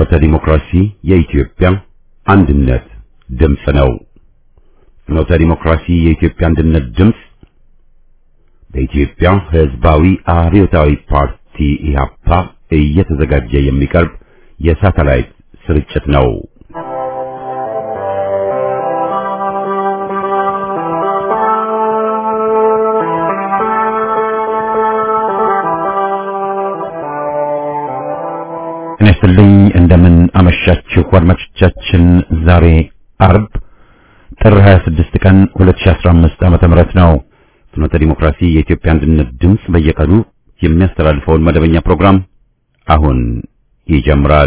ፍኖተ ዲሞክራሲ የኢትዮጵያ አንድነት ድምፅ ነው። ፍኖተ ዲሞክራሲ የኢትዮጵያ አንድነት ድምፅ በኢትዮጵያ ሕዝባዊ አብዮታዊ ፓርቲ ኢህአፓ እየተዘጋጀ የሚቀርብ የሳተላይት ስርጭት ነው። ጤና ይስጥልኝ እንደምን አመሻችሁ አድማጮቻችን። ዛሬ አርብ ጥር 26 ቀን 2015 ዓመተ ምህረት ነው። ፍኖተ ዲሞክራሲ የኢትዮጵያ አንድነት ድምፅ በየቀኑ የሚያስተላልፈውን መደበኛ ፕሮግራም አሁን ይጀምራል።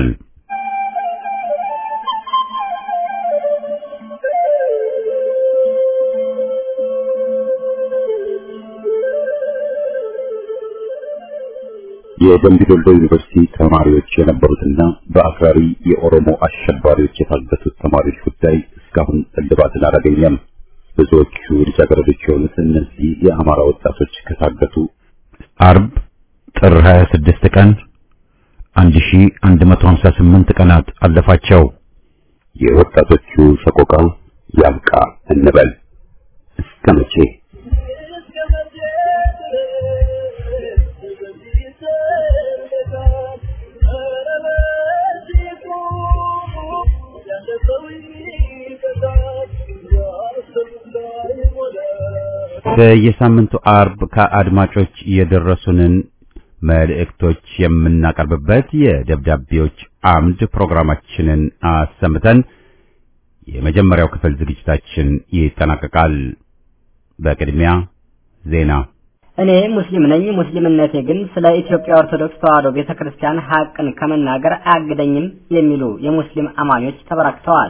የደምቢ ዶሎ ዩኒቨርሲቲ ተማሪዎች የነበሩትና በአክራሪ የኦሮሞ አሸባሪዎች የታገቱት ተማሪዎች ጉዳይ እስካሁን እልባትን አላገኘም። ብዙዎቹ ልጃገረዶች የሆኑት እነዚህ የአማራ ወጣቶች ከታገቱ አርብ ጥር 26 ቀን 1158 ቀናት አለፋቸው። የወጣቶቹ ሰቆቃ ያብቃ እንበል እስከ መቼ? በየሳምንቱ አርብ ከአድማጮች የደረሱንን መልእክቶች የምናቀርብበት የደብዳቤዎች አምድ ፕሮግራማችንን አሰምተን የመጀመሪያው ክፍል ዝግጅታችን ይጠናቀቃል። በቅድሚያ ዜና። እኔ ሙስሊም ነኝ። ሙስሊምነቴ ግን ስለ ኢትዮጵያ ኦርቶዶክስ ተዋሕዶ ቤተክርስቲያን ሀቅን ከመናገር አያግደኝም የሚሉ የሙስሊም አማኞች ተበራክተዋል።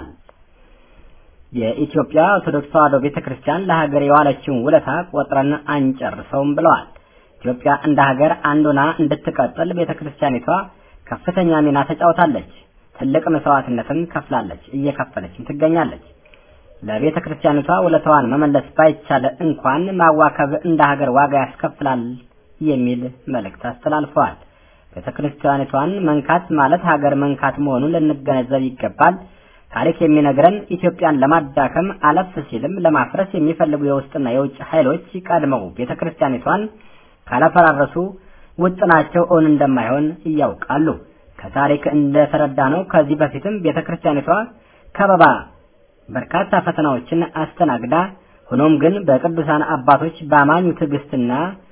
የኢትዮጵያ ኦርቶዶክስ ተዋሕዶ ቤተክርስቲያን ለሀገር የዋለችውን ውለታ ቆጥረን አንጨርሰውም ብለዋል። ኢትዮጵያ እንደ ሀገር አንዱና እንድትቀጥል ቤተክርስቲያኒቷ ከፍተኛ ሚና ተጫውታለች። ትልቅ መስዋዕትነትን ከፍላለች፣ እየከፈለችም ትገኛለች። ለቤተ ክርስቲያኒቷ ውለታዋን መመለስ ባይቻል እንኳን ማዋከብ እንደ ሀገር ዋጋ ያስከፍላል የሚል መልእክት አስተላልፈዋል። ቤተ ክርስቲያኒቷን መንካት ማለት ሀገር መንካት መሆኑን ልንገነዘብ ይገባል። ታሪክ የሚነግረን ኢትዮጵያን ለማዳከም አለፍ ሲልም ለማፍረስ የሚፈልጉ የውስጥና የውጭ ኃይሎች ቀድመው ቤተ ክርስቲያኒቷን ካላፈራረሱ ውጥናቸው እውን እንደማይሆን እያውቃሉ። ከታሪክ እንደተረዳ ነው ከዚህ በፊትም ቤተ ክርስቲያኒቷ ከበባ በርካታ ፈተናዎችን አስተናግዳ ሆኖም ግን በቅዱሳን አባቶች በአማኙ ትዕግስትና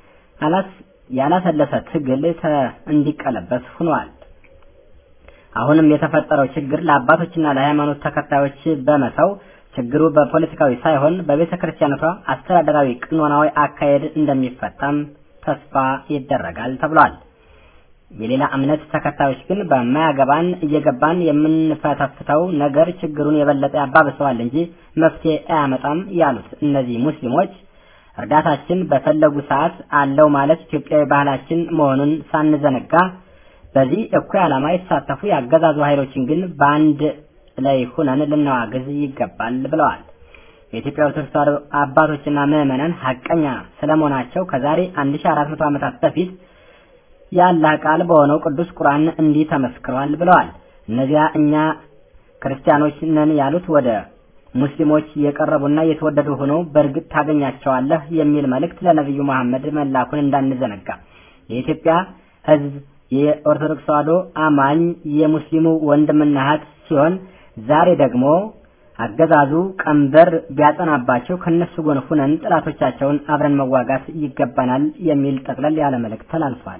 ያላሰለሰ ትግል እንዲቀለበስ ሆኗል። አሁንም የተፈጠረው ችግር ለአባቶችና ለሃይማኖት ተከታዮች በመተው ችግሩ በፖለቲካዊ ሳይሆን በቤተ ክርስቲያኒቷ አስተዳደራዊ ቅኖናዊ አካሄድ እንደሚፈታም ተስፋ ይደረጋል ተብሏል። የሌላ እምነት ተከታዮች ግን በማያገባን እየገባን የምንፈተፍተው ነገር ችግሩን የበለጠ ያባብሰዋል እንጂ መፍትሄ አያመጣም ያሉት እነዚህ ሙስሊሞች እርዳታችን በፈለጉ ሰዓት አለው ማለት ኢትዮጵያዊ ባህላችን መሆኑን ሳንዘነጋ በዚህ እኩይ ዓላማ የተሳተፉ የአገዛዙ ኃይሎችን ግን በአንድ ላይ ሁነን ልናዋግዝ ይገባል ብለዋል። የኢትዮጵያ ኦርቶዶክስ ተዋሕዶ አባቶችና ምዕመናን ሀቀኛ ስለመሆናቸው ከዛሬ 1400 ዓመታት በፊት የአላህ ቃል በሆነው ቅዱስ ቁርአን እንዲህ ተመስክሯል ብለዋል። እነዚያ እኛ ክርስቲያኖች ነን ያሉት ወደ ሙስሊሞች የቀረቡና የተወደዱ ሆነው በእርግጥ ታገኛቸዋለህ የሚል መልእክት ለነቢዩ መሐመድ መላኩን እንዳንዘነጋ። የኢትዮጵያ ሕዝብ የኦርቶዶክስ ተዋሕዶ አማኝ የሙስሊሙ ወንድምና እህት ሲሆን ዛሬ ደግሞ አገዛዙ ቀንበር ቢያጸናባቸው ከነሱ ጎን ሁነን ጥላቶቻቸውን አብረን መዋጋት ይገባናል የሚል ጠቅለል ያለ መልእክት ተላልፏል።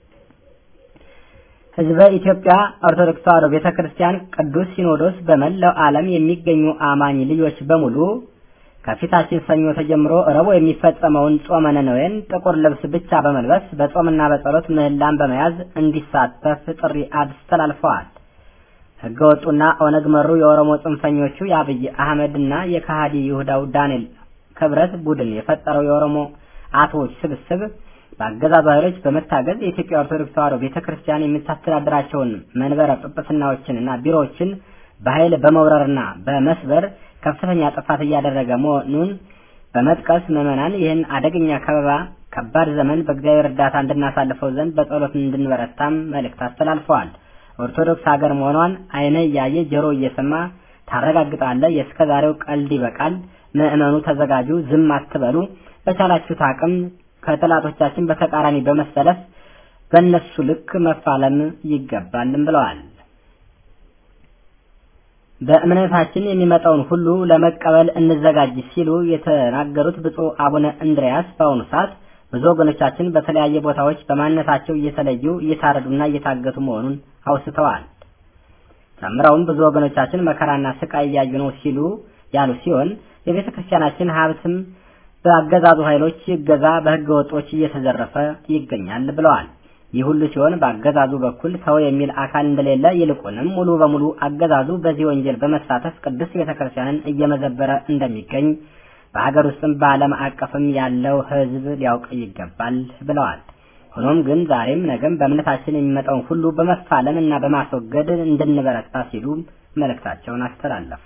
ህዝበ ኢትዮጵያ ኦርቶዶክስ ተዋሕዶ ቤተክርስቲያን ቅዱስ ሲኖዶስ በመላው ዓለም የሚገኙ አማኝ ልጆች በሙሉ ከፊታችን ሰኞ ተጀምሮ ረቡዕ የሚፈጸመውን ጾመ ነነዌን ጥቁር ልብስ ብቻ በመልበስ በጾምና በጸሎት ምህላን በመያዝ እንዲሳተፍ ጥሪ አስተላልፈዋል። ህገ ወጡና ኦነግ መሩ የኦሮሞ ጽንፈኞቹ የአብይ አህመድና የካሃዲ ይሁዳው ዳንኤል ክብረት ቡድን የፈጠረው የኦሮሞ አቶዎች ስብስብ በአገዛዙ ኃይሎች በመታገዝ የኢትዮጵያ ኦርቶዶክስ ተዋሕዶ ቤተክርስቲያን የምታስተዳድራቸውን መንበረ ጵጵስናዎችንና ቢሮዎችን በኃይል በመውረርና በመስበር ከፍተኛ ጥፋት እያደረገ መሆኑን በመጥቀስ ምዕመናን ይህን አደገኛ ከበባ ከባድ ዘመን በእግዚአብሔር እርዳታ እንድናሳልፈው ዘንድ በጸሎት እንድንበረታም መልእክት አስተላልፈዋል። ኦርቶዶክስ ሀገር መሆኗን አይነ እያየ ጆሮ እየሰማ ታረጋግጣለህ። የእስከ ዛሬው ቀልድ ይበቃል። ምዕመኑ ተዘጋጁ፣ ዝም አትበሉ። በቻላችሁት አቅም ከጠላቶቻችን በተቃራኒ በመሰለፍ በእነሱ ልክ መፋለም ይገባልም ብለዋል። በእምነታችን የሚመጣውን ሁሉ ለመቀበል እንዘጋጅ ሲሉ የተናገሩት ብፁዕ አቡነ እንድርያስ በአሁኑ ሰዓት ብዙ ወገኖቻችን በተለያየ ቦታዎች በማንነታቸው እየተለዩ እየታረዱና እየታገቱ መሆኑን አውስተዋል። ጨምረውም ብዙ ወገኖቻችን መከራና ስቃይ እያዩ ነው ሲሉ ያሉ ሲሆን የቤተ ክርስቲያናችን ሀብትም በአገዛዙ ኃይሎች እገዛ በሕገ ወጦች እየተዘረፈ ይገኛል ብለዋል። ይህ ሁሉ ሲሆን በአገዛዙ በኩል ሰው የሚል አካል እንደሌለ ይልቁንም ሙሉ በሙሉ አገዛዙ በዚህ ወንጀል በመሳተፍ ቅድስት ቤተ ክርስቲያንን እየመዘበረ እንደሚገኝ በሀገር ውስጥም በዓለም አቀፍም ያለው ሕዝብ ሊያውቅ ይገባል ብለዋል። ሆኖም ግን ዛሬም ነገም በእምነታችን የሚመጣውን ሁሉ በመፋለም እና በማስወገድ እንድንበረታ ሲሉ መልእክታቸውን አስተላለፉ።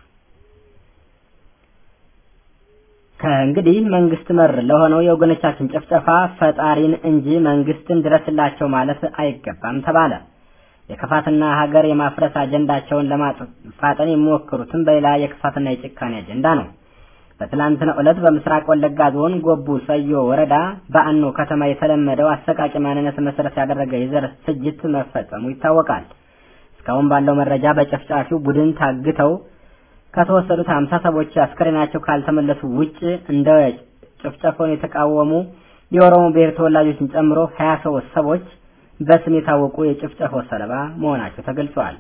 ከእንግዲህ መንግስት መር ለሆነው የወገኖቻችን ጭፍጨፋ ፈጣሪን እንጂ መንግስትን ድረስላቸው ማለት አይገባም ተባለ። የክፋትና ሀገር የማፍረስ አጀንዳቸውን ለማፋጠን የሚሞክሩትም በሌላ የክፋትና የጭካኔ አጀንዳ ነው። በትላንትናው ዕለት በምስራቅ ወለጋ ዞን ጎቡ ሰዮ ወረዳ በአኖ ከተማ የተለመደው አሰቃቂ ማንነት መሰረት ያደረገ የዘር ፍጅት መፈጸሙ ይታወቃል። እስካሁን ባለው መረጃ በጨፍጫፊው ቡድን ታግተው ከተወሰዱት ሀምሳ ሰዎች አስከሬናቸው ካልተመለሱ ውጭ እንደ ጭፍጨፋውን የተቃወሙ የኦሮሞ ብሔር ተወላጆችን ጨምሮ ሀያ ሶስት ሰዎች በስም የታወቁ የጭፍጨፋው ሰለባ መሆናቸው ተገልጸዋል።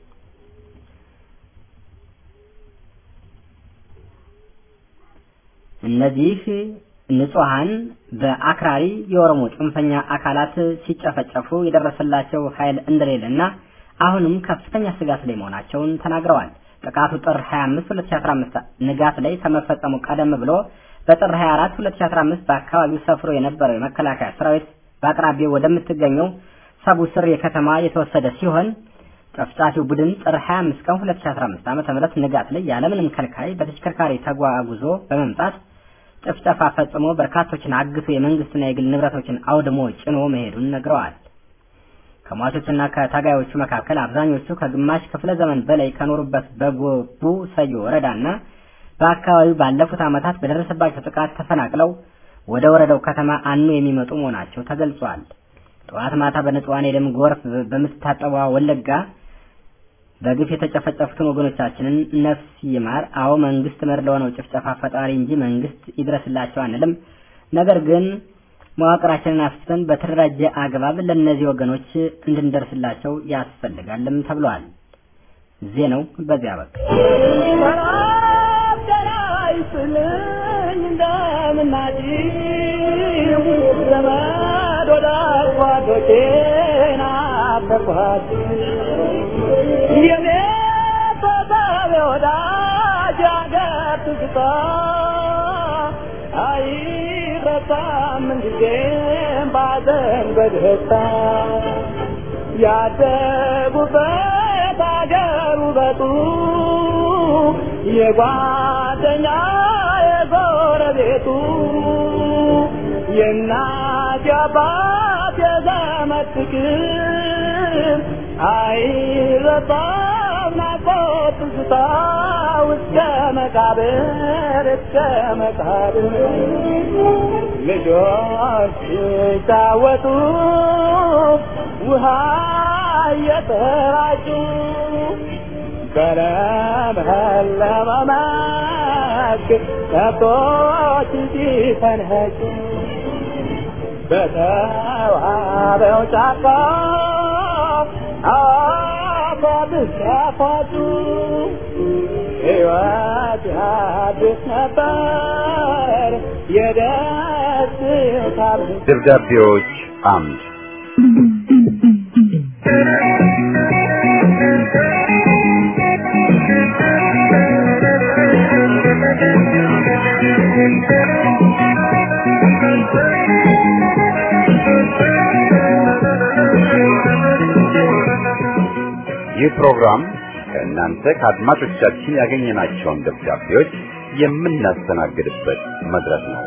እነዚህ ንጹሐን በአክራሪ የኦሮሞ ጽንፈኛ አካላት ሲጨፈጨፉ የደረሰላቸው ኃይል እንደሌለና አሁንም ከፍተኛ ስጋት ላይ መሆናቸውን ተናግረዋል። ጥቃቱ ጥር 25 2015 ንጋት ላይ ከመፈጸሙ ቀደም ብሎ በጥር 24 2015 በአካባቢው ሰፍሮ የነበረው የመከላከያ ሰራዊት በአቅራቢያው ወደምትገኘው ሰቡ ስር የከተማ የተወሰደ ሲሆን ጨፍጫፊው ቡድን ጥር 25 ቀን 2015 ዓ.ም ንጋት ላይ ያለምንም ከልካይ በተሽከርካሪ ተጓጉዞ በመምጣት ጭፍጨፋ ፈጽሞ በርካቶችን አግቶ የመንግስትና የግል ንብረቶችን አውድሞ ጭኖ መሄዱን ነግረዋል። ከሟቾችና ከታጋዮቹ መካከል አብዛኞቹ ከግማሽ ክፍለ ዘመን በላይ ከኖሩበት በጎቡ ሰዮ ወረዳና በአካባቢው ባለፉት ዓመታት በደረሰባቸው ጥቃት ተፈናቅለው ወደ ወረዳው ከተማ አኑ የሚመጡ መሆናቸው ተገልጿል። ጠዋት ማታ በንጹሃን የደም ጎርፍ በምትታጠበዋ ወለጋ በግፍ የተጨፈጨፉትን ወገኖቻችንን ነፍስ ይማር። አዎ መንግስት መር ለሆነው ጭፍጨፋ ፈጣሪ እንጂ መንግስት ይድረስላቸው አንልም። ነገር ግን መዋቅራችንን አስፍተን በተደራጀ አግባብ ለእነዚህ ወገኖች እንድንደርስላቸው ያስፈልጋልም ተብሏል። ዜናው በዚያ በቃ። አይረሳም ጊዜም ባዘን በደስታ ያደጉበት አገር ውበቱ የጓደኛ የጎረቤቱ የእናት የአባት የዘመድ ፍቅር አይረሳም ናፍቆት ትዝታ እስከ መቃብር እስከ መቃብር ልጆች ሲጫወቱ ውሃ እየተራጩ በለመለመ መስክ ከብቶች ሲፈንኸጩ በተዋበው ጫካ አፏብስ ያፏጩ ሕይወት ያድስ ነበር የደስታ ደብዳቤዎች አምድ ይህ ፕሮግራም ከእናንተ ከአድማጮቻችን ያገኘናቸውን ደብዳቤዎች የምናስተናግድበት መድረክ ነው።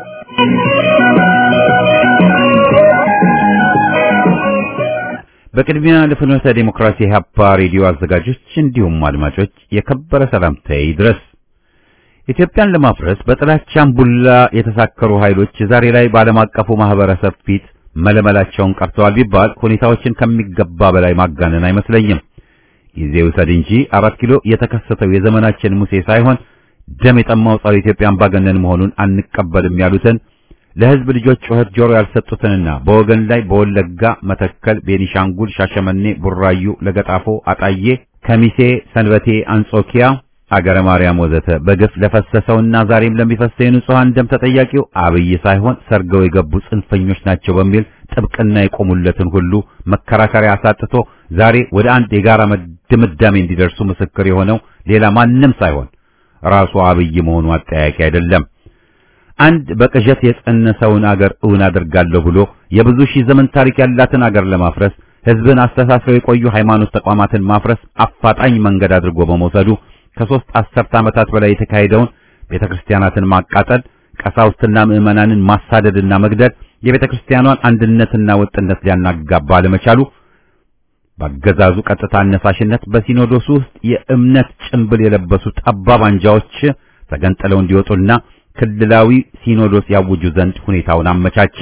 በቅድሚያ ለፍኖተ ዴሞክራሲ ኢህአፓ ሬዲዮ አዘጋጆች እንዲሁም አድማጮች የከበረ ሰላምታዬ ይድረስ። ኢትዮጵያን ለማፍረስ በጥላቻም ቡላ የተሳከሩ ኃይሎች ዛሬ ላይ በዓለም አቀፉ ማህበረሰብ ፊት መለመላቸውን ቀርተዋል ቢባል ሁኔታዎችን ከሚገባ በላይ ማጋነን አይመስለኝም። ጊዜ ውሰድ እንጂ አራት ኪሎ የተከሰተው የዘመናችን ሙሴ ሳይሆን ደም የጠማው ጸረ ኢትዮጵያ አምባገነን መሆኑን አንቀበልም ያሉትን ለህዝብ ልጆች ጩኸት ጆሮ ያልሰጡትንና በወገን ላይ በወለጋ፣ መተከል፣ ቤኒሻንጉል፣ ሻሸመኔ፣ ቡራዩ፣ ለገጣፎ፣ አጣዬ፣ ከሚሴ፣ ሰንበቴ፣ አንጾኪያ፣ አገረ ማርያም ወዘተ በግፍ ለፈሰሰውና ዛሬም ለሚፈሰው የንጹሃን ደም ተጠያቂው አብይ ሳይሆን ሰርገው የገቡ ጽንፈኞች ናቸው በሚል ጥብቅና የቆሙለትን ሁሉ መከራከሪያ አሳጥቶ ዛሬ ወደ አንድ የጋራ ድምዳሜ እንዲደርሱ ምስክር የሆነው ሌላ ማንም ሳይሆን ራሱ አብይ መሆኑ አጠያቂ አይደለም። አንድ በቅዠት የጸነሰውን አገር እውን አድርጋለሁ ብሎ የብዙ ሺህ ዘመን ታሪክ ያላትን አገር ለማፍረስ ህዝብን አስተሳስረው የቆዩ ሃይማኖት ተቋማትን ማፍረስ አፋጣኝ መንገድ አድርጎ በመውሰዱ ከሦስት አስርተ ዓመታት በላይ የተካሄደውን ቤተክርስቲያናትን ማቃጠል፣ ቀሳውስትና ምዕመናንን ማሳደድና መግደል የቤተ ክርስቲያኗን አንድነትና ወጥነት ሊያናጋ ባለመቻሉ በአገዛዙ ቀጥታ አነሳሽነት በሲኖዶሱ ውስጥ የእምነት ጭንብል የለበሱ ጠባብ አንጃዎች ተገንጥለው እንዲወጡና ክልላዊ ሲኖዶስ ያውጁ ዘንድ ሁኔታውን አመቻቸ።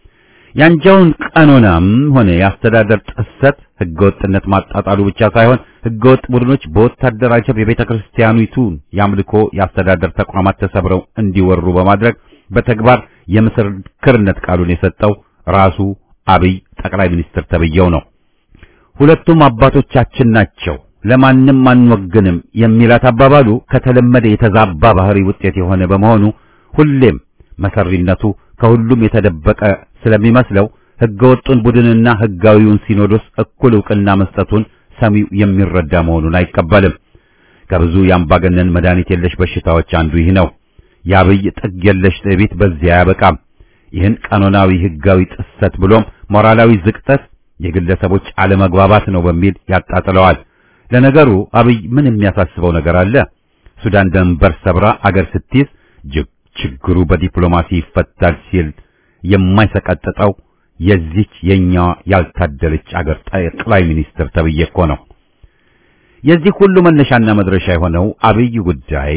የአንጃውን ቀኖናም ሆነ የአስተዳደር ጥሰት ህገወጥነት ማጣጣሉ ብቻ ሳይሆን ህገወጥ ቡድኖች በወታደራቸው የቤተ ክርስቲያኒቱን የአምልኮ የአስተዳደር ተቋማት ተሰብረው እንዲወሩ በማድረግ በተግባር የምስክርነት ቃሉን የሰጠው ራሱ አብይ ጠቅላይ ሚኒስትር ተብየው ነው። ሁለቱም አባቶቻችን ናቸው፣ ለማንም አንወግንም የሚላት አባባሉ ከተለመደ የተዛባ ባህሪ ውጤት የሆነ በመሆኑ ሁሌም መሰሪነቱ ከሁሉም የተደበቀ ስለሚመስለው ህገወጡን ቡድንና ህጋዊውን ሲኖዶስ እኩል ዕውቅና መስጠቱን ሰሚው የሚረዳ መሆኑን አይቀበልም። ከብዙ የአምባገነን መድኃኒት የለሽ በሽታዎች አንዱ ይህ ነው። የአብይ ጥግ የለሽ ትዕቢት በዚያ አያበቃም። ይህን ቀኖናዊ ህጋዊ ጥሰት ብሎም ሞራላዊ ዝቅጠት የግለሰቦች አለመግባባት ነው በሚል ያጣጥለዋል። ለነገሩ አብይ ምን የሚያሳስበው ነገር አለ? ሱዳን ድንበር ሰብራ አገር ስትይዝ ችግሩ በዲፕሎማሲ ይፈታል ሲል የማይሰቀጥጠው የዚች የኛ ያልታደለች አገር ጠቅላይ ሚኒስትር ተብዬ እኮ ነው። የዚህ ሁሉ መነሻና መድረሻ የሆነው አብይ ጉዳይ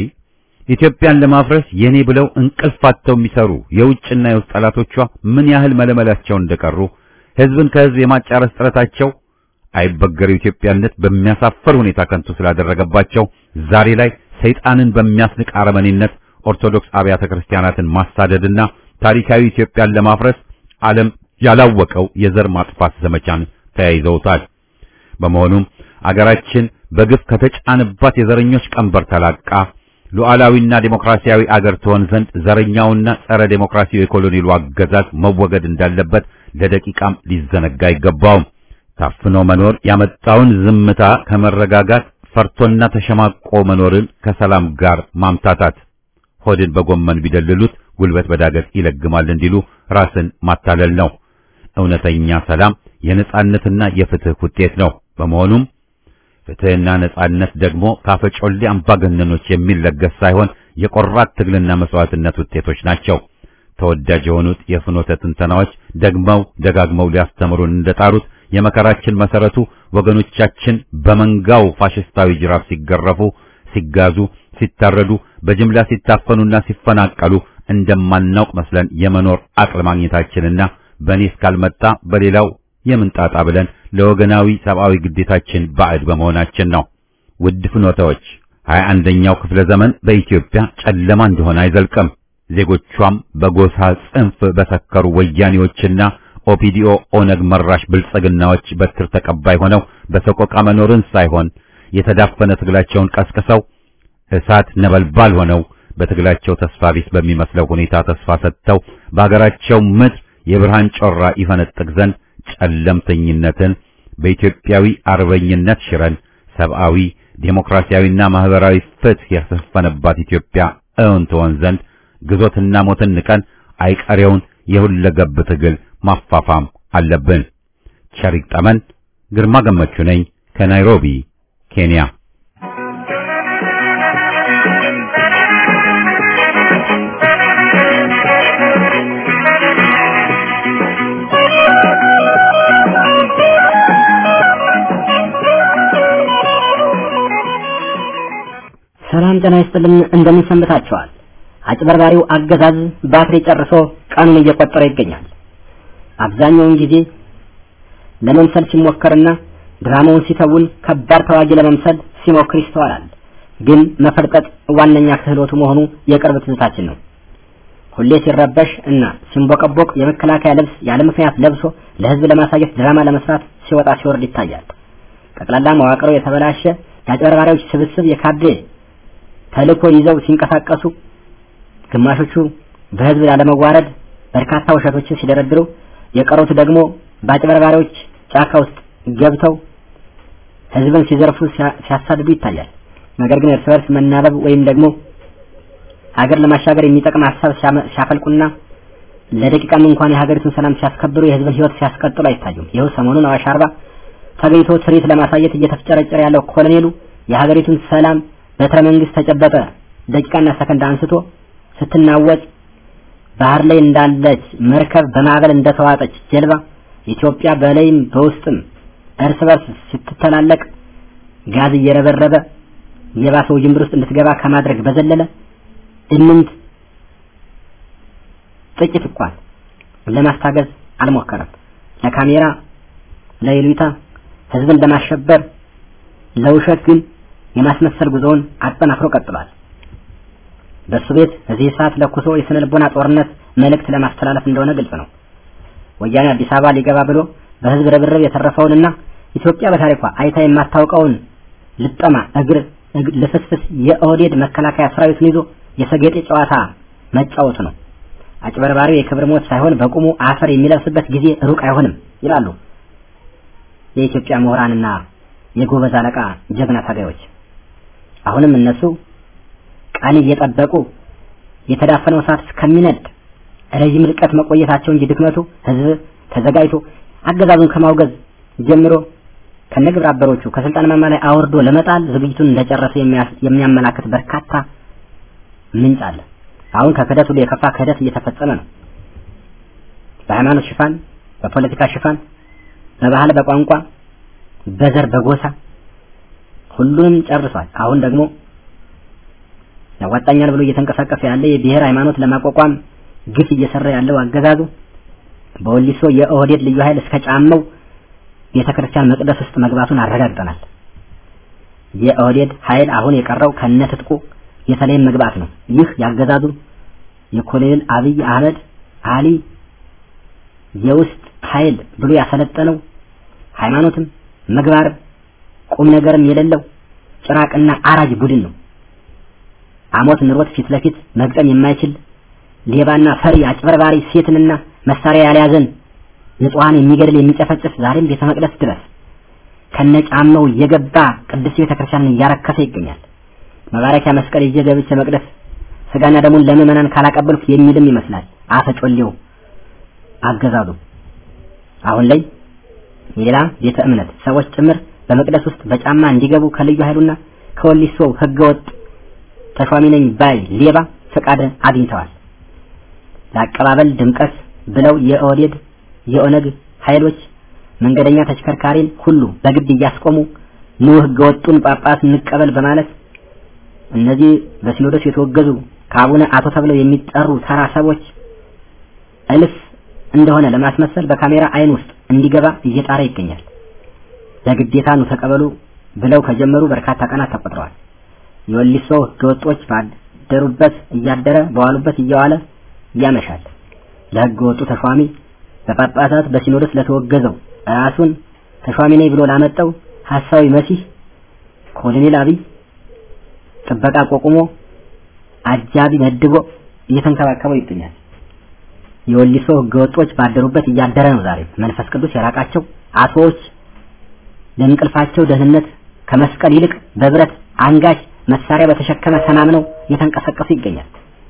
ኢትዮጵያን ለማፍረስ የኔ ብለው እንቅልፍ አጥተው የሚሰሩ የውጭና የውስጥ ጠላቶቿ ምን ያህል መለመላቸው እንደቀሩ ህዝብን ከህዝብ የማጫረስ ጥረታቸው አይበገሬው ኢትዮጵያነት በሚያሳፍር ሁኔታ ከንቱ ስላደረገባቸው ዛሬ ላይ ሰይጣንን በሚያስንቅ አረመኔነት ኦርቶዶክስ አብያተ ክርስቲያናትን ማሳደድና ታሪካዊ ኢትዮጵያን ለማፍረስ ዓለም ያላወቀው የዘር ማጥፋት ዘመቻን ተያይዘውታል። በመሆኑም አገራችን በግፍ ከተጫነባት የዘረኞች ቀንበር ተላቃ ሉዓላዊና ዴሞክራሲያዊ አገር ትሆን ዘንድ ዘረኛውና ጸረ ዴሞክራሲው የኮሎኔሉ አገዛዝ መወገድ እንዳለበት ለደቂቃም ሊዘነጋ አይገባውም። ታፍኖ መኖር ያመጣውን ዝምታ ከመረጋጋት ፈርቶና ተሸማቆ መኖርን ከሰላም ጋር ማምታታት ሆድን በጎመን ቢደልሉት ጉልበት በዳገት ይለግማል እንዲሉ ራስን ማታለል ነው። እውነተኛ ሰላም የነጻነትና የፍትህ ውጤት ነው። በመሆኑም ፍትህና ነጻነት ደግሞ ካፈጮሌ አምባገነኖች የሚለገስ ሳይሆን የቆራት ትግልና መስዋዕትነት ውጤቶች ናቸው። ተወዳጅ የሆኑት የፍኖተ ትንተናዎች ደግመው ደጋግመው ሊያስተምሩን እንደጣሩት የመከራችን መሰረቱ ወገኖቻችን በመንጋው ፋሽስታዊ ጅራፍ ሲገረፉ፣ ሲጋዙ፣ ሲታረዱ፣ በጅምላ ሲታፈኑና ሲፈናቀሉ እንደማናውቅ መስለን የመኖር አቅል ማግኘታችንና በእኔ እስካልመጣ በሌላው የምንጣጣ ብለን ለወገናዊ ሰብአዊ ግዴታችን ባዕድ በመሆናችን ነው። ውድ ፍኖተዎች ሀያ አንደኛው ክፍለ ዘመን በኢትዮጵያ ጨለማ እንደሆነ አይዘልቅም። ዜጎቿም በጎሳ ጽንፍ በሰከሩ ወያኔዎችና ኦፒዲኦ ኦነግ መራሽ ብልጽግናዎች በትር ተቀባይ ሆነው በሰቆቃ መኖርን ሳይሆን የተዳፈነ ትግላቸውን ቀስቅሰው እሳት ነበልባል ሆነው በትግላቸው ተስፋ ቢስ በሚመስለው ሁኔታ ተስፋ ሰጥተው በአገራቸው ምድር የብርሃን ጮራ ይፈነጥቅ ዘንድ ጨለምተኝነትን በኢትዮጵያዊ አርበኝነት ሽረን ሰብአዊ ዴሞክራሲያዊና ማህበራዊ ፍትህ የሰፈነባት ኢትዮጵያ እውን ትሆን ዘንድ ግዞትና ሞትን ንቀን አይቀሬውን የሁለገብ ትግል ማፋፋም አለብን። ቸሪክ ጠመን ግርማ ገመቹ ነኝ ከናይሮቢ ኬንያ። ሰላም ጤና ይስጥልን። እንደምን ሰንብታችኋል? አጭበርባሪው አገዛዝ ባትሪ ጨርሶ ቀኑን እየቆጠረ ይገኛል። አብዛኛውን ጊዜ ለመምሰል ሲሞከርና ድራማውን ሲተውን ከባድ ተዋጊ ለመምሰል ሲሞክር ይስተዋላል። ግን መፈርጠጥ ዋነኛ ክህሎቱ መሆኑ የቅርብ ትዝታችን ነው። ሁሌ ሲረበሽ እና ሲንቦቀቦቅ የመከላከያ ልብስ ያለ ምክንያት ለብሶ ለህዝብ ለማሳየት ድራማ ለመስራት ሲወጣ ሲወርድ ይታያል። ጠቅላላ መዋቅሩ የተበላሸ የአጭበርባሪዎች ስብስብ የካድሬ ተልእኮ ይዘው ሲንቀሳቀሱ፣ ግማሾቹ በህዝብ ላለመዋረድ በርካታ ውሸቶችን ሲደረድሩ፣ የቀሩት ደግሞ በአጭበርባሪዎች ጫካ ውስጥ ገብተው ህዝብን ሲዘርፉ ሲያሳድዱ ይታያል። ነገር ግን እርስ በርስ መናበብ ወይም ደግሞ ሀገር ለማሻገር የሚጠቅም ሀሳብ ሲያፈልቁና ለደቂቃም እንኳን የሀገሪቱን ሰላም ሲያስከብሩ የህዝብን ህይወት ሲያስቀጥሉ አይታዩም። ይኸው ሰሞኑን አዋሽ አርባ ተገኝቶ ትርኢት ለማሳየት እየተፍጨረጨረ ያለው ኮሎኔሉ የሀገሪቱን ሰላም በትረ መንግስት ተጨበጠ ደቂቃና ሰከንድ አንስቶ ስትናወጥ ባህር ላይ እንዳለች መርከብ በማዕበል እንደተዋጠች ጀልባ ኢትዮጵያ በላይም በውስጥም እርስ በርስ ስትተላለቅ ጋዝ እየረበረበ የባሰው ጅምብር ውስጥ እንድትገባ ከማድረግ በዘለለ እምንት ጥቂት እንኳን ለማስታገዝ አልሞከረም። ለካሜራ ለይሉኝታ ህዝብን ለማሸበር ለውሸት ግን የማስመሰል ጉዞውን አጠናክሮ ቀጥሏል። በሱ ቤት እዚህ ሰዓት ለኩሶ የስነ ልቦና ጦርነት መልእክት ለማስተላለፍ እንደሆነ ግልጽ ነው። ወያኔ አዲስ አበባ ሊገባ ብሎ በህዝብ ርብርብ የተረፈውንና ኢትዮጵያ በታሪኳ አይታ የማታውቀውን ልጠማ እግር ልፍስፍስ የኦህዴድ መከላከያ ሰራዊትን ይዞ የሰገጤ ጨዋታ መጫወቱ ነው። አጭበርባሪው የክብር ሞት ሳይሆን በቁሙ አፈር የሚለብስበት ጊዜ ሩቅ አይሆንም ይላሉ የኢትዮጵያ ምሁራንና የጎበዝ አለቃ ጀግና ታጋዮች። አሁንም እነሱ ቀን እየጠበቁ የተዳፈነው እሳት እስከሚነድ ረዥም ርቀት መቆየታቸው እንጂ ድክመቱ ህዝብ ተዘጋጅቶ አገዛዙን ከማውገዝ ጀምሮ ከነግብረ አበሮቹ ከስልጣን ማማ ላይ አውርዶ ለመጣል ዝግጅቱን እንደጨረሰ የሚያመላክት በርካታ ምንጭ አለ። አሁን ከክህደት ሁሉ የከፋ ክህደት እየተፈጸመ ነው። በሃይማኖት ሽፋን፣ በፖለቲካ ሽፋን፣ በባህል፣ በቋንቋ፣ በዘር፣ በጎሳ ሁሉንም ጨርሷል። አሁን ደግሞ ያዋጣኛል ብሎ እየተንቀሳቀሰ ያለ የብሔር ሃይማኖት ለማቋቋም ግፍ እየሰራ ያለው አገዛዙ በወሊሶ የኦህዴድ ልዩ ኃይል እስከ ጫመው ቤተ ክርስቲያን መቅደስ ውስጥ መግባቱን አረጋግጠናል። የኦህዴድ ኃይል አሁን የቀረው ከነ ትጥቁ የተለይም መግባት ነው። ይህ ያገዛዙ የኮሎኔል አብይ አህመድ አሊ የውስጥ ኃይል ብሎ ያሰለጠነው ሃይማኖትም ምግባርም ቁም ነገርም የሌለው ጭራቅና አራጅ ቡድን ነው። አሞት ንሮት ፊት ለፊት መግጠም የማይችል ሌባና ፈሪ አጭበርባሪ ሴትንና መሳሪያ ያልያዘን ንጹሃን የሚገድል የሚጨፈጭፍ ዛሬም ቤተ መቅደስ ድረስ ከነጫማው እየገባ ቅዱስ ቤተ ክርስቲያንን እያረከሰ ይገኛል። መባረኪያ መስቀል ይዤ ገብቼ መቅደስ ስጋና ደሙን ለምዕመናን ካላቀበልኩ የሚልም ይመስላል አፈጮሌው አገዛዙ። አሁን ላይ የሌላ ቤተ እምነት ሰዎች ጭምር በመቅደስ ውስጥ በጫማ እንዲገቡ ከልዩ ኃይሉና ከወሊሶ ህገወጥ ተሿሚ ነኝ ባይ ሌባ ፈቃድ አግኝተዋል። ለአቀባበል ድምቀት ብለው የኦህዴድ የኦነግ ኃይሎች መንገደኛ ተሽከርካሪን ሁሉ በግድ እያስቆሙ ኑ ህገወጡን ጳጳስ እንቀበል በማለት እነዚህ በሲኖዶስ የተወገዙ ከአቡነ አቶ ተብለው የሚጠሩ ተራ ሰዎች እልፍ እንደሆነ ለማስመሰል በካሜራ አይን ውስጥ እንዲገባ እየጣረ ይገኛል። ለግዴታ ኑ ተቀበሉ ብለው ከጀመሩ በርካታ ቀናት ተቆጥረዋል። የወሊሶ ህገወጦች ባደሩበት እያደረ በዋሉበት እየዋለ ያመሻል። ለህገ ወጡ ተሿሚ በጳጳሳት በሲኖዶስ ለተወገዘው ራሱን ተሿሚ ነኝ ብሎ ላመጣው ሐሳዊ መሲህ ኮሎኔል አብይ ጥበቃ ቆቁሞ አጃቢ መድቦ እየተንከባከበው ይገኛል። የወሊሶ ህገወጦች ባደሩበት እያደረ ነው። ዛሬ መንፈስ ቅዱስ የራቃቸው አቶዎች ለእንቅልፋቸው ደህንነት ከመስቀል ይልቅ በብረት አንጋች መሳሪያ በተሸከመ ተማምነው እየተንቀሳቀሱ ይገኛል።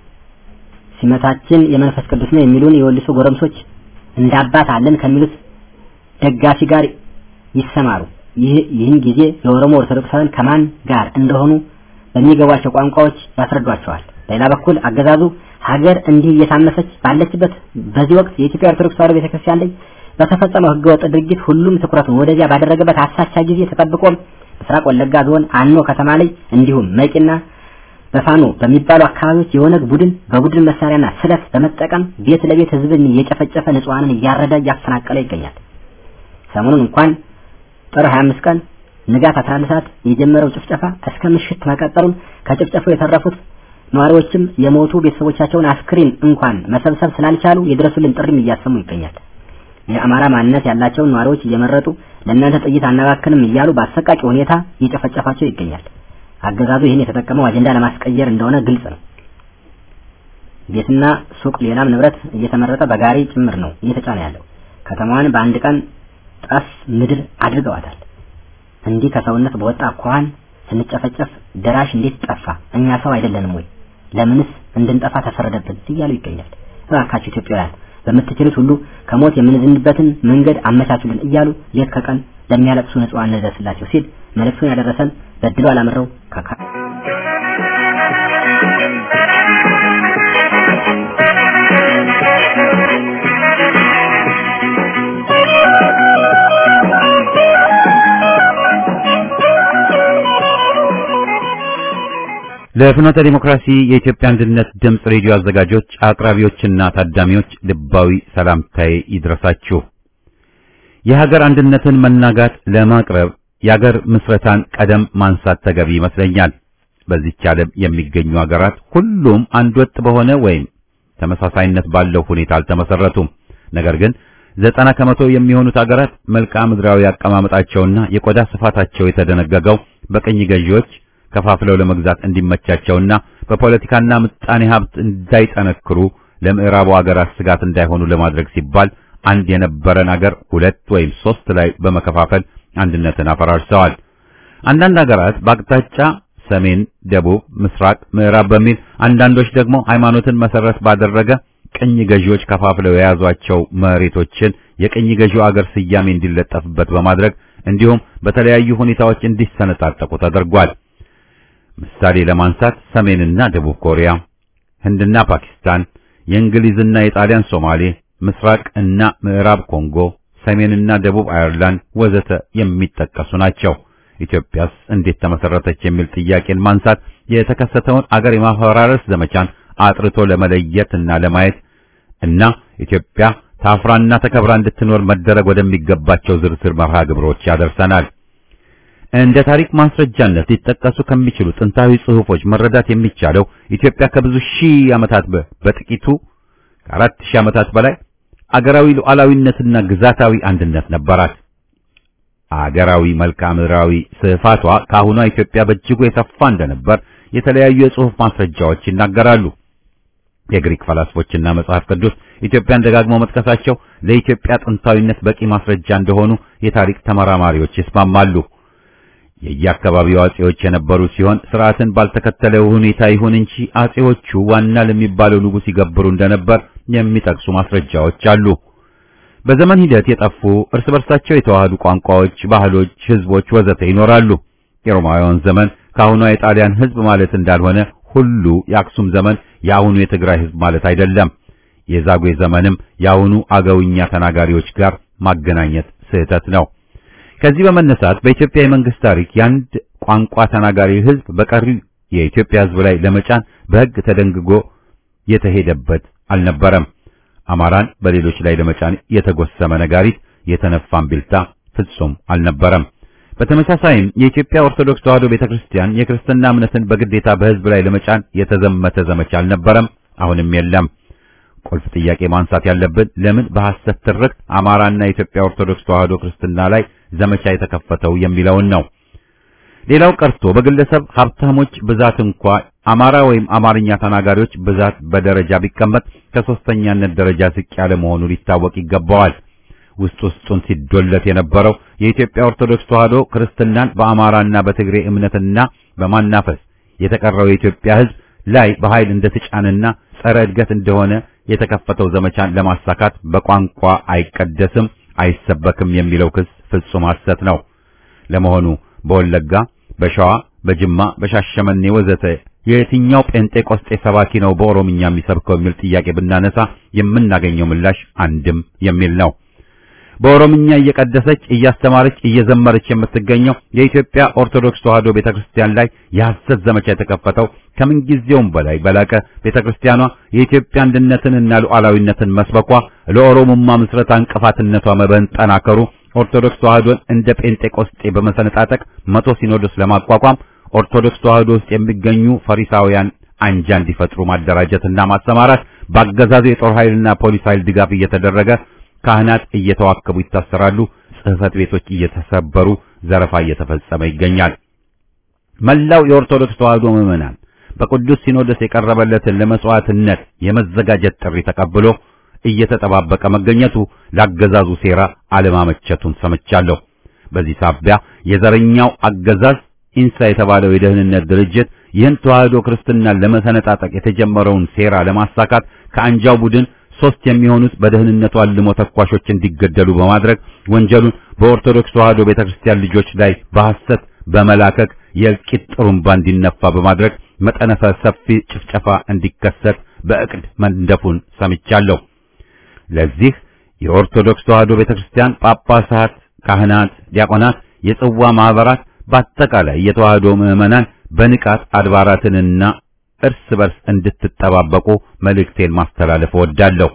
ሲመታችን የመንፈስ ቅዱስ ነው የሚሉን የወሊሶ ጎረምሶች እንደ አባት አለን ከሚሉት ደጋፊ ጋር ይሰማሩ። ይህ ይህን ጊዜ የኦሮሞ ኦርቶዶክሳውያን ከማን ጋር እንደሆኑ በሚገባቸው ቋንቋዎች ያስረዷቸዋል። በሌላ በኩል አገዛዙ ሀገር እንዲህ እየታመሰች ባለችበት በዚህ ወቅት የኢትዮጵያ ኦርቶዶክስ ተዋሕዶ ቤተክርስቲያን ላይ በተፈጸመው ህገወጥ ድርጊት ሁሉም ትኩረቱን ወደዚያ ባደረገበት አሳቻ ጊዜ ተጠብቆ ምስራቅ ወለጋ ዞን አኖ ከተማ ላይ እንዲሁም መቂና በፋኖ በሚባሉ አካባቢዎች የኦነግ ቡድን በቡድን መሳሪያና ስለት በመጠቀም ቤት ለቤት ህዝብን እየጨፈጨፈ ንጹሃንን እያረደ እያፈናቀለ ይገኛል። ሰሞኑን እንኳን ጥር 25 ቀን ንጋት 11 ሰዓት የጀመረው ጭፍጨፋ እስከ ምሽት መቀጠሉን ከጭፍጨፋው የተረፉት ነዋሪዎችም የሞቱ ቤተሰቦቻቸውን አስክሬን እንኳን መሰብሰብ ስላልቻሉ የድረሱልን ጥሪም እያሰሙ ይገኛል። የአማራ ማንነት ያላቸውን ነዋሪዎች እየመረጡ ለእናንተ ጥይት አናባክንም እያሉ በአሰቃቂ ሁኔታ እየጨፈጨፋቸው ይገኛል። አገዛዙ ይህን የተጠቀመው አጀንዳ ለማስቀየር እንደሆነ ግልጽ ነው። ቤትና ሱቅ፣ ሌላም ንብረት እየተመረጠ በጋሪ ጭምር ነው እየተጫነ ያለው። ከተማዋን በአንድ ቀን ጠፍ ምድር አድርገዋታል። እንዲህ ከሰውነት በወጣ አኳኋን ስንጨፈጨፍ ደራሽ እንዴት ጠፋ? እኛ ሰው አይደለንም ወይ? ለምንስ እንድንጠፋ ተፈረደብን? እያሉ ይገኛል። እባካችሁ ኢትዮጵያውያን በምትችሉት ሁሉ ከሞት የምንድንበትን መንገድ አመቻቹልን እያሉ ሌት ከቀን ለሚያለቅሱ ንጹሃን እንድረስላቸው ሲል መልእክቱን ያደረሰን በድሎ አላምረው ከካ ለፍኖተ ዲሞክራሲ የኢትዮጵያ አንድነት ድምፅ ሬዲዮ አዘጋጆች፣ አቅራቢዎችና ታዳሚዎች ልባዊ ሰላምታዬ ይድረሳችሁ። የሀገር አንድነትን መናጋት ለማቅረብ የሀገር ምስረታን ቀደም ማንሳት ተገቢ ይመስለኛል። በዚች ዓለም የሚገኙ ሀገራት ሁሉም አንድ ወጥ በሆነ ወይም ተመሳሳይነት ባለው ሁኔታ አልተመሰረቱም። ነገር ግን ዘጠና ከመቶ የሚሆኑት ሀገራት መልክዓ ምድራዊ አቀማመጣቸውና የቆዳ ስፋታቸው የተደነገገው በቅኝ ገዢዎች ከፋፍለው ለመግዛት እንዲመቻቸውና በፖለቲካና ምጣኔ ሀብት እንዳይጠነክሩ ለምዕራቡ ሀገራት ስጋት እንዳይሆኑ ለማድረግ ሲባል አንድ የነበረን ሀገር ሁለት ወይም ሶስት ላይ በመከፋፈል አንድነትን አፈራርሰዋል። አንዳንድ ሀገራት በአቅጣጫ ሰሜን፣ ደቡብ፣ ምስራቅ፣ ምዕራብ በሚል አንዳንዶች ደግሞ ሃይማኖትን መሰረት ባደረገ ቅኝ ገዢዎች ከፋፍለው የያዟቸው መሬቶችን የቅኝ ገዢው አገር ስያሜ እንዲለጠፍበት በማድረግ እንዲሁም በተለያዩ ሁኔታዎች እንዲሰነጣጠቁ ተደርጓል። ምሳሌ ለማንሳት ሰሜንና ደቡብ ኮሪያ፣ ህንድና ፓኪስታን፣ የእንግሊዝና የጣሊያን ሶማሌ፣ ምስራቅ እና ምዕራብ ኮንጎ፣ ሰሜንና ደቡብ አየርላንድ ወዘተ የሚጠቀሱ ናቸው። ኢትዮጵያስ እንዴት ተመሰረተች የሚል ጥያቄን ማንሳት የተከሰተውን አገር የማፈራረስ ዘመቻን አጥርቶ ለመለየትና ለማየት እና ኢትዮጵያ ታፍራና ተከብራ እንድትኖር መደረግ ወደሚገባቸው ዝርዝር መርሃ ግብሮች ያደርሰናል። እንደ ታሪክ ማስረጃነት ሊጠቀሱ ከሚችሉ ጥንታዊ ጽሑፎች መረዳት የሚቻለው ኢትዮጵያ ከብዙ ሺህ ዓመታት በጥቂቱ ከአራት ሺህ ዓመታት በላይ አገራዊ ሉዓላዊነትና ግዛታዊ አንድነት ነበራት። አገራዊ መልክዓ ምድራዊ ስፋቷ ከአሁኗ ኢትዮጵያ በእጅጉ የሰፋ እንደነበር የተለያዩ የጽሑፍ ማስረጃዎች ይናገራሉ። የግሪክ ፈላስፎችና መጽሐፍ ቅዱስ ኢትዮጵያን ደጋግመው መጥቀሳቸው ለኢትዮጵያ ጥንታዊነት በቂ ማስረጃ እንደሆኑ የታሪክ ተመራማሪዎች ይስማማሉ። የየአካባቢው አጼዎች የነበሩ ሲሆን ስርዓትን ባልተከተለ ሁኔታ ይሁን እንጂ አጼዎቹ ዋና ለሚባለው ንጉሥ ይገብሩ እንደነበር የሚጠቅሱ ማስረጃዎች አሉ። በዘመን ሂደት የጠፉ እርስ በርሳቸው የተዋሃዱ ቋንቋዎች፣ ባህሎች፣ ህዝቦች ወዘተ ይኖራሉ። የሮማውያን ዘመን ከአሁኗ የጣሊያን ህዝብ ማለት እንዳልሆነ ሁሉ የአክሱም ዘመን የአሁኑ የትግራይ ህዝብ ማለት አይደለም። የዛጉዌ ዘመንም የአሁኑ አገውኛ ተናጋሪዎች ጋር ማገናኘት ስህተት ነው። ከዚህ በመነሳት በኢትዮጵያ የመንግስት ታሪክ የአንድ ቋንቋ ተናጋሪ ህዝብ በቀሪው የኢትዮጵያ ህዝብ ላይ ለመጫን በህግ ተደንግጎ የተሄደበት አልነበረም። አማራን በሌሎች ላይ ለመጫን የተጎሰመ ነጋሪት፣ የተነፋ እምቢልታ ፍጹም አልነበረም። በተመሳሳይም የኢትዮጵያ ኦርቶዶክስ ተዋሕዶ ቤተክርስቲያን የክርስትና እምነትን በግዴታ በህዝብ ላይ ለመጫን የተዘመተ ዘመቻ አልነበረም፣ አሁንም የለም። ቁልፍ ጥያቄ ማንሳት ያለብን ለምን በሐሰት ትርክት አማራና የኢትዮጵያ ኦርቶዶክስ ተዋሕዶ ክርስትና ላይ ዘመቻ የተከፈተው የሚለውን ነው። ሌላው ቀርቶ በግለሰብ ሀብታሞች ብዛት እንኳ አማራ ወይም አማርኛ ተናጋሪዎች ብዛት በደረጃ ቢቀመጥ ከሶስተኛነት ደረጃ ዝቅ ያለ መሆኑ ሊታወቅ ይገባዋል። ውስጥ ውስጡን ሲዶለት የነበረው የኢትዮጵያ ኦርቶዶክስ ተዋሕዶ ክርስትናን በአማራና በትግሬ እምነትና በማናፈስ የተቀረው የኢትዮጵያ ሕዝብ ላይ በኃይል እንደተጫነና ጸረ እድገት እንደሆነ የተከፈተው ዘመቻን ለማሳካት በቋንቋ አይቀደስም፣ አይሰበክም የሚለው ክስ ፍጹም ሐሰት ነው። ለመሆኑ በወለጋ፣ በሸዋ፣ በጅማ፣ በሻሸመኔ ወዘተ የየትኛው ጴንጤቆስጤ ሰባኪ ነው በኦሮምኛ የሚሰብከው የሚል ጥያቄ ብናነሳ የምናገኘው ምላሽ አንድም የሚል ነው። በኦሮምኛ እየቀደሰች እያስተማረች እየዘመረች የምትገኘው የኢትዮጵያ ኦርቶዶክስ ተዋሕዶ ቤተክርስቲያን ላይ የሐሰት ዘመቻ የተከፈተው ከምንጊዜውም በላይ በላቀ ቤተክርስቲያኗ የኢትዮጵያ አንድነትንና ሉዓላዊነትን መስበኳ ለኦሮሞማ ምስረታ እንቅፋትነቷ መበንጠናከሩ ኦርቶዶክስ ተዋሕዶን እንደ ጴንጤቆስጤ በመሰነጣጠቅ መቶ ሲኖዶስ ለማቋቋም ኦርቶዶክስ ተዋሕዶ ውስጥ የሚገኙ ፈሪሳውያን አንጃ እንዲፈጥሩ ማደራጀትና ማሰማራት በአገዛዙ የጦር ኃይልና ፖሊስ ኃይል ድጋፍ እየተደረገ ካህናት እየተዋከቡ ይታሰራሉ፣ ጽሕፈት ቤቶች እየተሰበሩ ዘረፋ እየተፈጸመ ይገኛል። መላው የኦርቶዶክስ ተዋሕዶ ምዕመናን በቅዱስ ሲኖዶስ የቀረበለትን ለመስዋዕትነት የመዘጋጀት ጥሪ ተቀብሎ እየተጠባበቀ መገኘቱ ላገዛዙ ሴራ አለማመቸቱን ሰምቻለሁ። በዚህ ሳቢያ የዘረኛው አገዛዝ ኢንሳ የተባለው የደህንነት ድርጅት ይህን ተዋህዶ ክርስትናን ለመሰነጣጠቅ የተጀመረውን ሴራ ለማሳካት ከአንጃው ቡድን ሶስት የሚሆኑት በደህንነቱ አልሞ ተኳሾች እንዲገደሉ በማድረግ ወንጀሉን በኦርቶዶክስ ተዋህዶ ቤተክርስቲያን ልጆች ላይ በሐሰት በመላከክ የእልቂት ጥሩምባ እንዲነፋ በማድረግ መጠነ ሰፊ ጭፍጨፋ እንዲከሰት በእቅድ መንደፉን ሰምቻለሁ። ለዚህ የኦርቶዶክስ ተዋህዶ ቤተክርስቲያን ጳጳሳት፣ ካህናት፣ ዲያቆናት፣ የጽዋ ማህበራት በአጠቃላይ የተዋህዶ ምዕመናን በንቃት አድባራትንና እርስ በርስ እንድትጠባበቁ መልእክቴን ማስተላለፍ እወዳለሁ።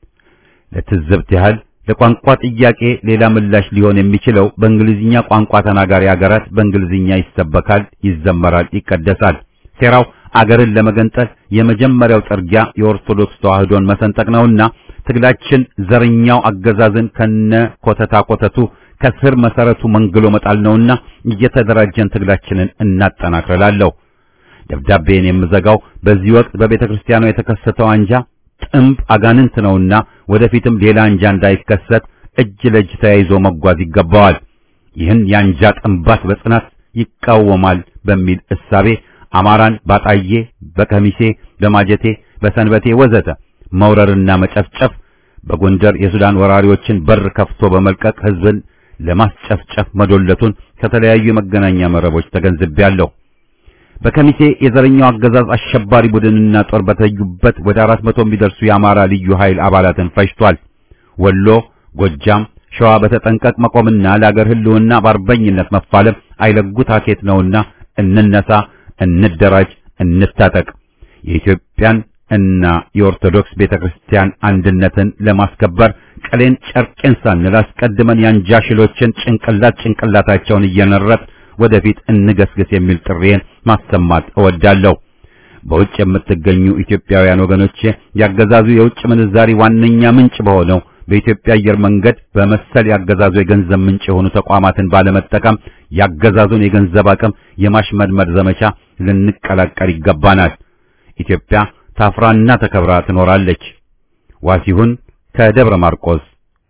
ለትዝብት ያህል ለቋንቋ ጥያቄ ሌላ ምላሽ ሊሆን የሚችለው በእንግሊዝኛ ቋንቋ ተናጋሪ አገራት በእንግሊዝኛ ይሰበካል፣ ይዘመራል፣ ይቀደሳል። ሴራው አገርን ለመገንጠል የመጀመሪያው ጥርጊያ የኦርቶዶክስ ተዋህዶን መሰንጠቅ ነውና ትግላችን ዘረኛው አገዛዝን ከነ ኮተታ ኮተቱ ከስር መሰረቱ መንግሎ መጣል ነውና እየተደራጀን ትግላችንን እናጠናክራለሁ። ደብዳቤን የምዘጋው በዚህ ወቅት በቤተ ክርስቲያኗ የተከሰተው አንጃ ጥምብ አጋንንት ነውና ወደፊትም ሌላ አንጃ እንዳይከሰት እጅ ለእጅ ተያይዞ መጓዝ ይገባዋል። ይህን የአንጃ ጥምባት በጽናት ይቃወማል በሚል እሳቤ አማራን ባጣዬ፣ በከሚሴ፣ በማጀቴ፣ በሰንበቴ ወዘተ መውረርና መጨፍጨፍ በጎንደር የሱዳን ወራሪዎችን በር ከፍቶ በመልቀቅ ህዝብን ለማስጨፍጨፍ መዶለቱን ከተለያዩ የመገናኛ መረቦች ተገንዝቤያለሁ። በከሚሴ የዘረኛው አገዛዝ አሸባሪ ቡድንና ጦር በተዩበት ወደ አራት መቶ የሚደርሱ የአማራ ልዩ ኃይል አባላትን ፈጅቷል። ወሎ፣ ጎጃም፣ ሸዋ በተጠንቀቅ መቆምና ለአገር ህልውና በአርበኝነት መፋለም አይለጉት አኬት ነውና እንነሳ፣ እንደራጅ፣ እንታጠቅ የኢትዮጵያን እና የኦርቶዶክስ ቤተክርስቲያን አንድነትን ለማስከበር ቀሌን ጨርቄን ሳንል አስቀድመን የአንጃሽሎችን ጭንቅላት ጭንቅላታቸውን እየነረት ወደፊት እንገስግስ የሚል ጥሪዬን ማሰማት እወዳለሁ። በውጭ የምትገኙ ኢትዮጵያውያን ወገኖቼ ያገዛዙ የውጭ ምንዛሪ ዋነኛ ምንጭ በሆነው በኢትዮጵያ አየር መንገድ በመሰል ያገዛዙ የገንዘብ ምንጭ የሆኑ ተቋማትን ባለመጠቀም ያገዛዙን የገንዘብ አቅም የማሽመድመድ ዘመቻ ልንቀላቀል ይገባናል። ኢትዮጵያ ታፍራና ተከብራ ትኖራለች። ዋሲሁን ከደብረ ማርቆስ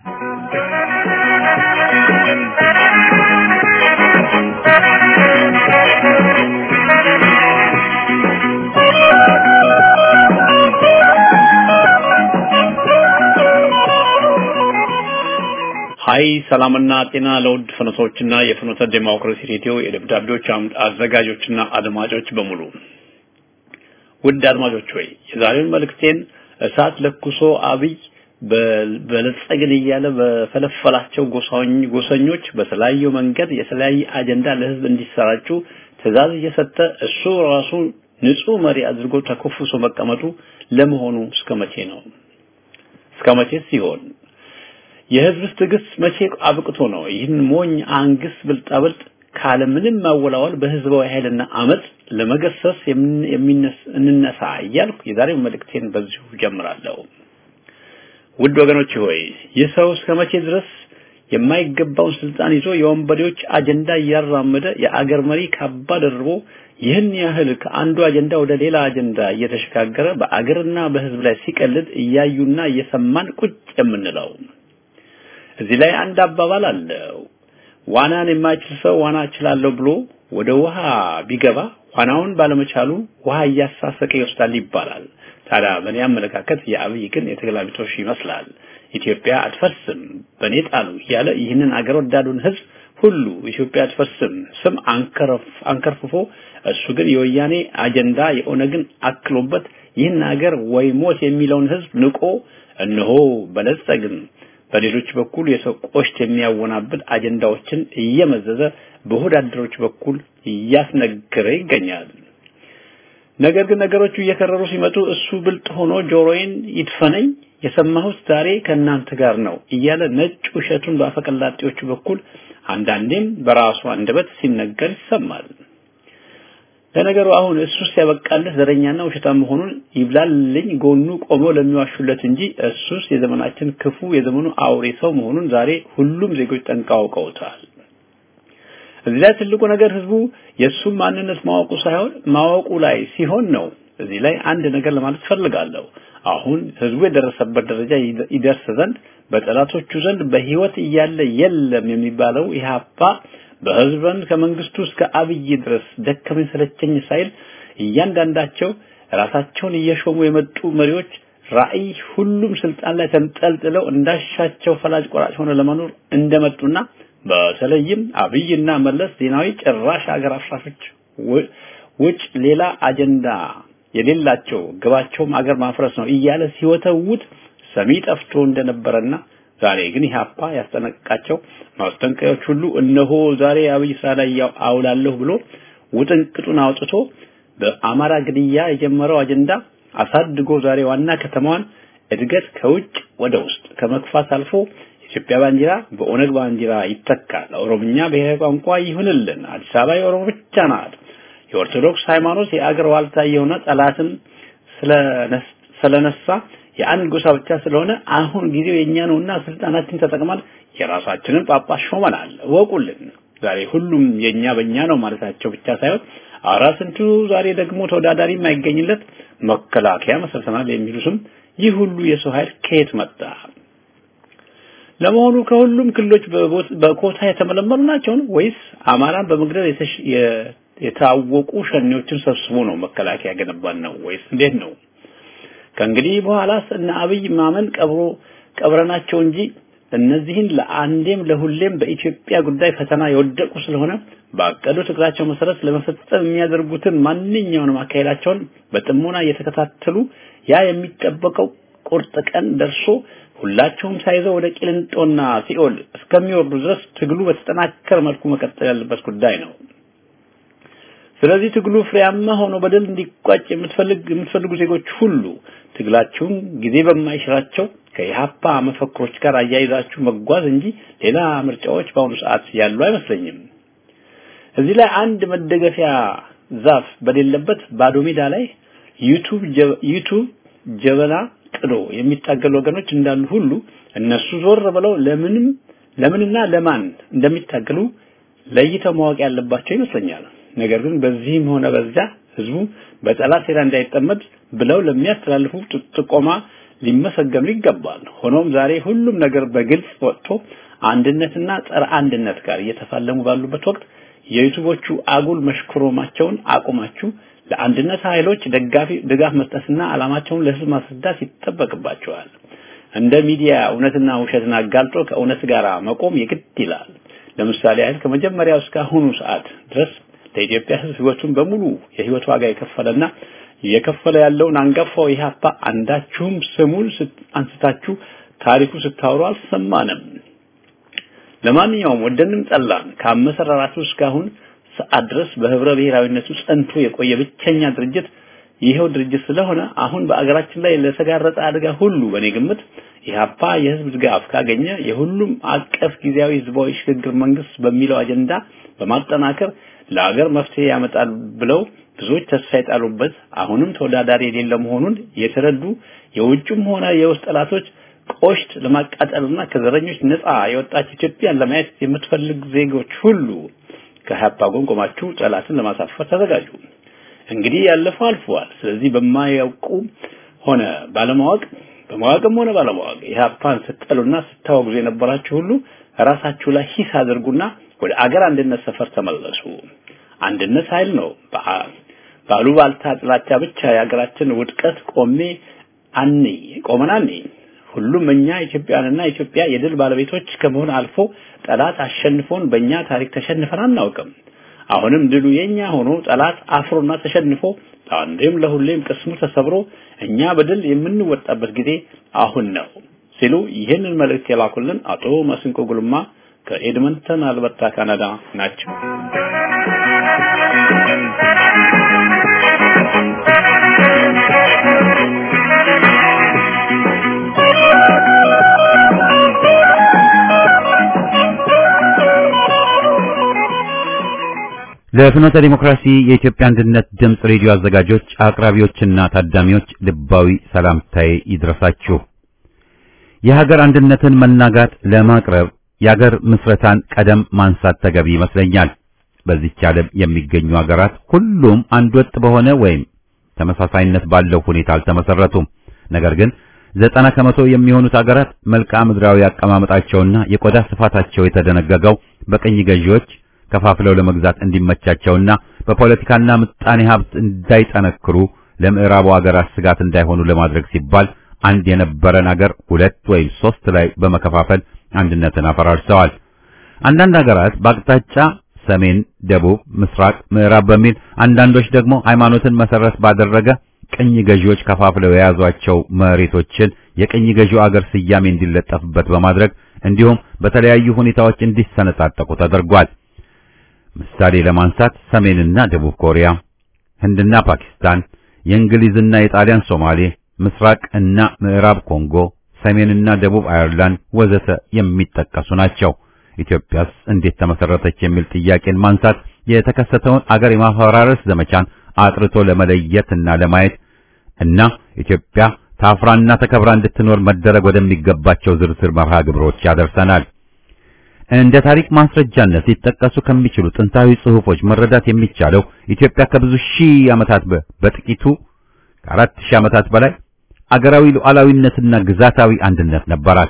ሀይ ሰላምና ጤና ለውድ ፍኖቶችና የፍኖተ ዴሞክራሲ ሬዲዮ የደብዳቤዎች አምድ አዘጋጆችና አድማጮች በሙሉ ውድ አድማጮች ሆይ የዛሬውን መልእክቴን እሳት ለኩሶ አብይ በለጸግን እያለ በፈለፈላቸው ጎሰኞች በተለያዩ መንገድ የተለያየ አጀንዳ ለህዝብ እንዲሰራጩ ትዕዛዝ እየሰጠ እሱ ራሱ ንጹህ መሪ አድርጎ ተኮፍሶ መቀመጡ ለመሆኑ እስከ መቼ ነው? እስከ መቼ ሲሆን የህዝብ ትዕግስት መቼ አብቅቶ ነው ይህን ሞኝ አንግስ ብልጣብልጥ ካለ ምንም ማወላወል በህዝባዊ ኃይልና አመፅ ለመገሰስ እንነሳ እያልኩ የዛሬው መልእክቴን በዚሁ ጀምራለሁ። ውድ ወገኖች ሆይ ይህ ሰው እስከ መቼ ድረስ የማይገባውን ስልጣን ይዞ የወንበዴዎች አጀንዳ እያራመደ የአገር መሪ ካባ ደርቦ ይህን ያህል ከአንዱ አጀንዳ ወደ ሌላ አጀንዳ እየተሸጋገረ በአገርና በህዝብ ላይ ሲቀልድ እያዩና እየሰማን ቁጭ የምንለው? እዚህ ላይ አንድ አባባል አለው። ዋናን የማይችል ሰው ዋና እችላለሁ ብሎ ወደ ውሃ ቢገባ ዋናውን ባለመቻሉ ውሃ እያሳሰቀ ይወስዳል ይባላል። ታዲያ በእኔ አመለካከት የአብይ ግን የተገላቢጦሽ ይመስላል። ኢትዮጵያ አትፈርስም በእኔ ጣሉ እያለ ይህንን አገር ወዳዱን ህዝብ ሁሉ ኢትዮጵያ አትፈርስም ስም አንከርፍፎ እሱ ግን የወያኔ አጀንዳ የኦነግን አክሎበት ይህን አገር ወይ ሞት የሚለውን ህዝብ ንቆ እነሆ በለጸግን በሌሎች በኩል የሰው ቆሽት የሚያወናብድ አጀንዳዎችን እየመዘዘ በሆድ አደሮች በኩል እያስነገረ ይገኛል። ነገር ግን ነገሮቹ እየከረሩ ሲመጡ እሱ ብልጥ ሆኖ ጆሮዬን ይድፈነኝ የሰማሁት ዛሬ ከእናንተ ጋር ነው እያለ ነጭ ውሸቱን በአፈቀላጤዎቹ በኩል አንዳንዴም በራሱ አንደበት ሲነገር ይሰማል። ለነገሩ አሁን እሱስ ያበቃለት ዘረኛና ውሸታም መሆኑን ይብላልኝ ጎኑ ቆመው ለሚዋሹለት እንጂ እሱስ የዘመናችን ክፉ የዘመኑ አውሬ ሰው መሆኑን ዛሬ ሁሉም ዜጎች ጠንቅቀው አውቀውታል። እዚህ ላይ ትልቁ ነገር ህዝቡ የእሱም ማንነት ማወቁ ሳይሆን ማወቁ ላይ ሲሆን ነው። እዚህ ላይ አንድ ነገር ለማለት ፈልጋለሁ። አሁን ህዝቡ የደረሰበት ደረጃ ይደርስ ዘንድ በጠላቶቹ ዘንድ በህይወት እያለ የለም የሚባለው ኢህአፓ በህዝብ ዘንድ ከመንግስቱ እስከ አብይ ድረስ ደከመኝ ሰለቸኝ ሳይል እያንዳንዳቸው ራሳቸውን እየሾሙ የመጡ መሪዎች ራዕይ ሁሉም ስልጣን ላይ ተንጠልጥለው እንዳሻቸው ፈላጭ ቆራጭ ሆነ ለመኖር እንደመጡና በተለይም አብይና መለስ ዜናዊ ጭራሽ ሀገር አፍራሾች ውጭ ሌላ አጀንዳ የሌላቸው ግባቸውም አገር ማፍረስ ነው እያለ ሲወተውት ሰሚ ጠፍቶ እንደነበረና ዛሬ ግን ኢህአፓ ያስጠነቅቃቸው ማስጠንቀቂያዎች ሁሉ እነሆ ዛሬ አብይ ስራ ላይ አውላለሁ ብሎ ውጥንቅጡን አውጥቶ በአማራ ግድያ የጀመረው አጀንዳ አሳድጎ ዛሬ ዋና ከተማዋን እድገት ከውጭ ወደ ውስጥ ከመክፋት አልፎ ኢትዮጵያ ባንዲራ በኦነግ ባንዲራ ይተካል። ኦሮምኛ ብሔራዊ ቋንቋ ይሁንልን። አዲስ አበባ የኦሮሞ ብቻ ናት። የኦርቶዶክስ ሃይማኖት የአገር ዋልታ የሆነ ጠላትን ስለነሳ የአንድ ጎሳ ብቻ ስለሆነ አሁን ጊዜው የኛ ነውና ስልጣናችን ተጠቅመን የራሳችንን ጳጳስ ሾመናል። እወቁልን። ዛሬ ሁሉም የኛ በእኛ ነው ማለታቸው ብቻ ሳይሆን አራ ስንቱ ዛሬ ደግሞ ተወዳዳሪ የማይገኝለት መከላከያ መሰረተናል የሚሉትም ይህ ሁሉ የሰው ኃይል ከየት መጣ? ለመሆኑ ከሁሉም ክልሎች በኮታ የተመለመሉ ናቸው ወይስ አማራን በመግደል የታወቁ ሸኔዎችን ሰብስቦ ነው መከላከያ ገነባን ነው ወይስ እንዴት ነው? ከእንግዲህ በኋላ እነ አብይ ማመን ቀብሮ ቀብረናቸው እንጂ እነዚህን ለአንዴም ለሁሌም በኢትዮጵያ ጉዳይ ፈተና የወደቁ ስለሆነ ባቀዱት እቅዳቸው መሰረት ለመፈጸም የሚያደርጉትን ማንኛውንም አካሄዳቸውን በጥሞና እየተከታተሉ ያ የሚጠበቀው ቁርጥ ቀን ደርሶ ሁላቸውም ሳይዘው ወደ ቂልንጦና ሲኦል እስከሚወርዱ ድረስ ትግሉ በተጠናከረ መልኩ መቀጠል ያለበት ጉዳይ ነው። ስለዚህ ትግሉ ፍሬያማ ሆኖ በድል እንዲቋጭ የምትፈልግ የምትፈልጉ ዜጎች ሁሉ ትግላችሁን ጊዜ በማይሽራቸው ከኢህአፓ መፈክሮች ጋር አያይዛችሁ መጓዝ እንጂ ሌላ ምርጫዎች በአሁኑ ሰዓት ያሉ አይመስለኝም። እዚህ ላይ አንድ መደገፊያ ዛፍ በሌለበት ባዶ ሜዳ ላይ ዩቱብ ዩቱብ ጀበና ቅዶ የሚታገሉ ወገኖች እንዳሉ ሁሉ እነሱ ዞር ብለው ለምንም ለምንና ለማን እንደሚታገሉ ለይተው ማወቅ ያለባቸው ይመስለኛል። ነገር ግን በዚህም ሆነ በዚያ ህዝቡ በጠላት ሴራ እንዳይጠመድ ብለው ለሚያስተላልፉ ጥቆማ ሊመሰገኑ ይገባል። ሆኖም ዛሬ ሁሉም ነገር በግልጽ ወጥቶ አንድነትና ጸረ አንድነት ጋር እየተፋለሙ ባሉበት ወቅት የዩቱቦቹ አጉል መሽኮሮማቸውን አቁማችሁ ለአንድነት ኃይሎች ደጋፊ ድጋፍ መስጠትና ዓላማቸውን ለህዝብ ማስረዳት ይጠበቅባቸዋል። እንደ ሚዲያ እውነትና ውሸትን አጋልጦ ከእውነት ጋር መቆም የግድ ይላል። ለምሳሌ ያህል ከመጀመሪያው እስከ አሁኑ ሰዓት ድረስ ለኢትዮጵያ ህዝብ ህይወቱን በሙሉ የህይወት ዋጋ የከፈለና እየከፈለ ያለውን አንጋፋው ኢህአፓ አንዳችሁም ስሙን አንስታችሁ ታሪኩ ስታወሩ አልሰማንም። ለማንኛውም ወደንም ጠላን ከአመሰራራቱ እስካሁን ሰዓት ድረስ በህብረ ብሔራዊነቱ ጸንቶ የቆየ ብቸኛ ድርጅት ይሄው ድርጅት ስለሆነ አሁን በአገራችን ላይ ለተጋረጠ አደጋ ሁሉ በኔ ግምት ኢህአፓ የህዝብ ድጋፍ ካገኘ የሁሉም አቀፍ ጊዜያዊ ህዝባዊ ሽግግር መንግስት በሚለው አጀንዳ በማጠናከር ለሀገር መፍትሄ ያመጣል ብለው ብዙዎች ተስፋ የጣሉበት አሁንም ተወዳዳሪ የሌለ መሆኑን የተረዱ የውጭም ሆነ የውስጥ ጠላቶች ቆሽት ለማቃጠልና ከዘረኞች ነፃ የወጣች ኢትዮጵያን ለማየት የምትፈልግ ዜጎች ሁሉ ከኢህአፓ ጎን ቆማችሁ ጠላትን ለማሳፈር ተዘጋጁ። እንግዲህ ያለፈው አልፏል። ስለዚህ በማያውቁ ሆነ ባለማወቅ በማወቅም ሆነ ባለማወቅ ኢህአፓን ስትጠሉና ስታወግዙ የነበራችሁ ሁሉ ራሳችሁ ላይ ሂስ አድርጉና ወደ አገር አንድነት ሰፈር ተመለሱ። አንድነት ኃይል ነው። ባሉባልታ ጥላቻ ብቻ የሀገራችን ውድቀት ቆሜ አኒ ቆመን አኒ ሁሉም እኛ ኢትዮጵያንና ኢትዮጵያ የድል ባለቤቶች ከመሆን አልፎ ጠላት አሸንፎን በእኛ ታሪክ ተሸንፈን አናውቅም። አሁንም ድሉ የኛ ሆኖ ጠላት አፍሮና ተሸንፎ ለአንዴም ለሁሌም ቅስሙ ተሰብሮ እኛ በድል የምንወጣበት ጊዜ አሁን ነው ሲሉ ይህንን መልእክት የላኩልን አቶ መስንቆ ጉልማ ከኤድመንተን አልበርታ ካናዳ ናቸው። ለፍኖተ ዲሞክራሲ የኢትዮጵያ አንድነት ድምፅ ሬዲዮ አዘጋጆች፣ አቅራቢዎችና ታዳሚዎች ልባዊ ሰላምታዬ ይድረሳችሁ። የሀገር አንድነትን መናጋት ለማቅረብ የሀገር ምስረታን ቀደም ማንሳት ተገቢ ይመስለኛል። በዚች ዓለም የሚገኙ ሀገራት ሁሉም አንድ ወጥ በሆነ ወይም ተመሳሳይነት ባለው ሁኔታ አልተመሰረቱም። ነገር ግን ዘጠና ከመቶ የሚሆኑት ሀገራት መልክዓ ምድራዊ አቀማመጣቸውና የቆዳ ስፋታቸው የተደነገገው በቅኝ ገዢዎች ከፋፍለው ለመግዛት እንዲመቻቸውና በፖለቲካና ምጣኔ ሀብት እንዳይጠነክሩ ለምዕራቡ ሀገራት ስጋት እንዳይሆኑ ለማድረግ ሲባል አንድ የነበረን ሀገር ሁለት ወይም ሶስት ላይ በመከፋፈል አንድነትን አፈራርሰዋል። አንዳንድ ሀገራት በአቅጣጫ ሰሜን፣ ደቡብ፣ ምስራቅ፣ ምዕራብ በሚል አንዳንዶች ደግሞ ሃይማኖትን መሰረት ባደረገ ቅኝ ገዢዎች ከፋፍለው የያዟቸው መሬቶችን የቅኝ ገዢው አገር ስያሜ እንዲለጠፍበት በማድረግ እንዲሁም በተለያዩ ሁኔታዎች እንዲሰነጣጠቁ ተደርጓል። ምሳሌ ለማንሳት ሰሜንና ደቡብ ኮሪያ፣ ህንድና ፓኪስታን፣ የእንግሊዝና የጣሊያን ሶማሌ፣ ምስራቅ እና ምዕራብ ኮንጎ፣ ሰሜንና ደቡብ አየርላንድ ወዘተ የሚጠቀሱ ናቸው። ኢትዮጵያስ እንዴት ተመሰረተች የሚል ጥያቄን ማንሳት የተከሰተውን አገር የማፈራረስ ዘመቻን አጥርቶ ለመለየትና ለማየት እና ኢትዮጵያ ታፍራና ተከብራ እንድትኖር መደረግ ወደሚገባቸው ዝርዝር መርሃ ግብሮች ያደርሰናል። እንደ ታሪክ ማስረጃነት ሊጠቀሱ ከሚችሉ ጥንታዊ ጽሑፎች መረዳት የሚቻለው ኢትዮጵያ ከብዙ ሺህ ዓመታት በጥቂቱ ከአራት ሺህ ዓመታት በላይ አገራዊ ሉዓላዊነትና ግዛታዊ አንድነት ነበራት።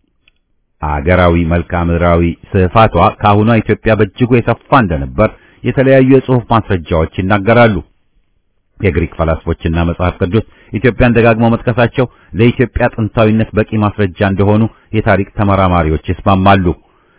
አገራዊ መልክዓ ምድራዊ ስፋቷ ከአሁኗ ኢትዮጵያ በእጅጉ የሰፋ እንደነበር የተለያዩ የጽሑፍ ማስረጃዎች ይናገራሉ። የግሪክ ፈላስፎችና መጽሐፍ ቅዱስ ኢትዮጵያን ደጋግመው መጥቀሳቸው ለኢትዮጵያ ጥንታዊነት በቂ ማስረጃ እንደሆኑ የታሪክ ተመራማሪዎች ይስማማሉ።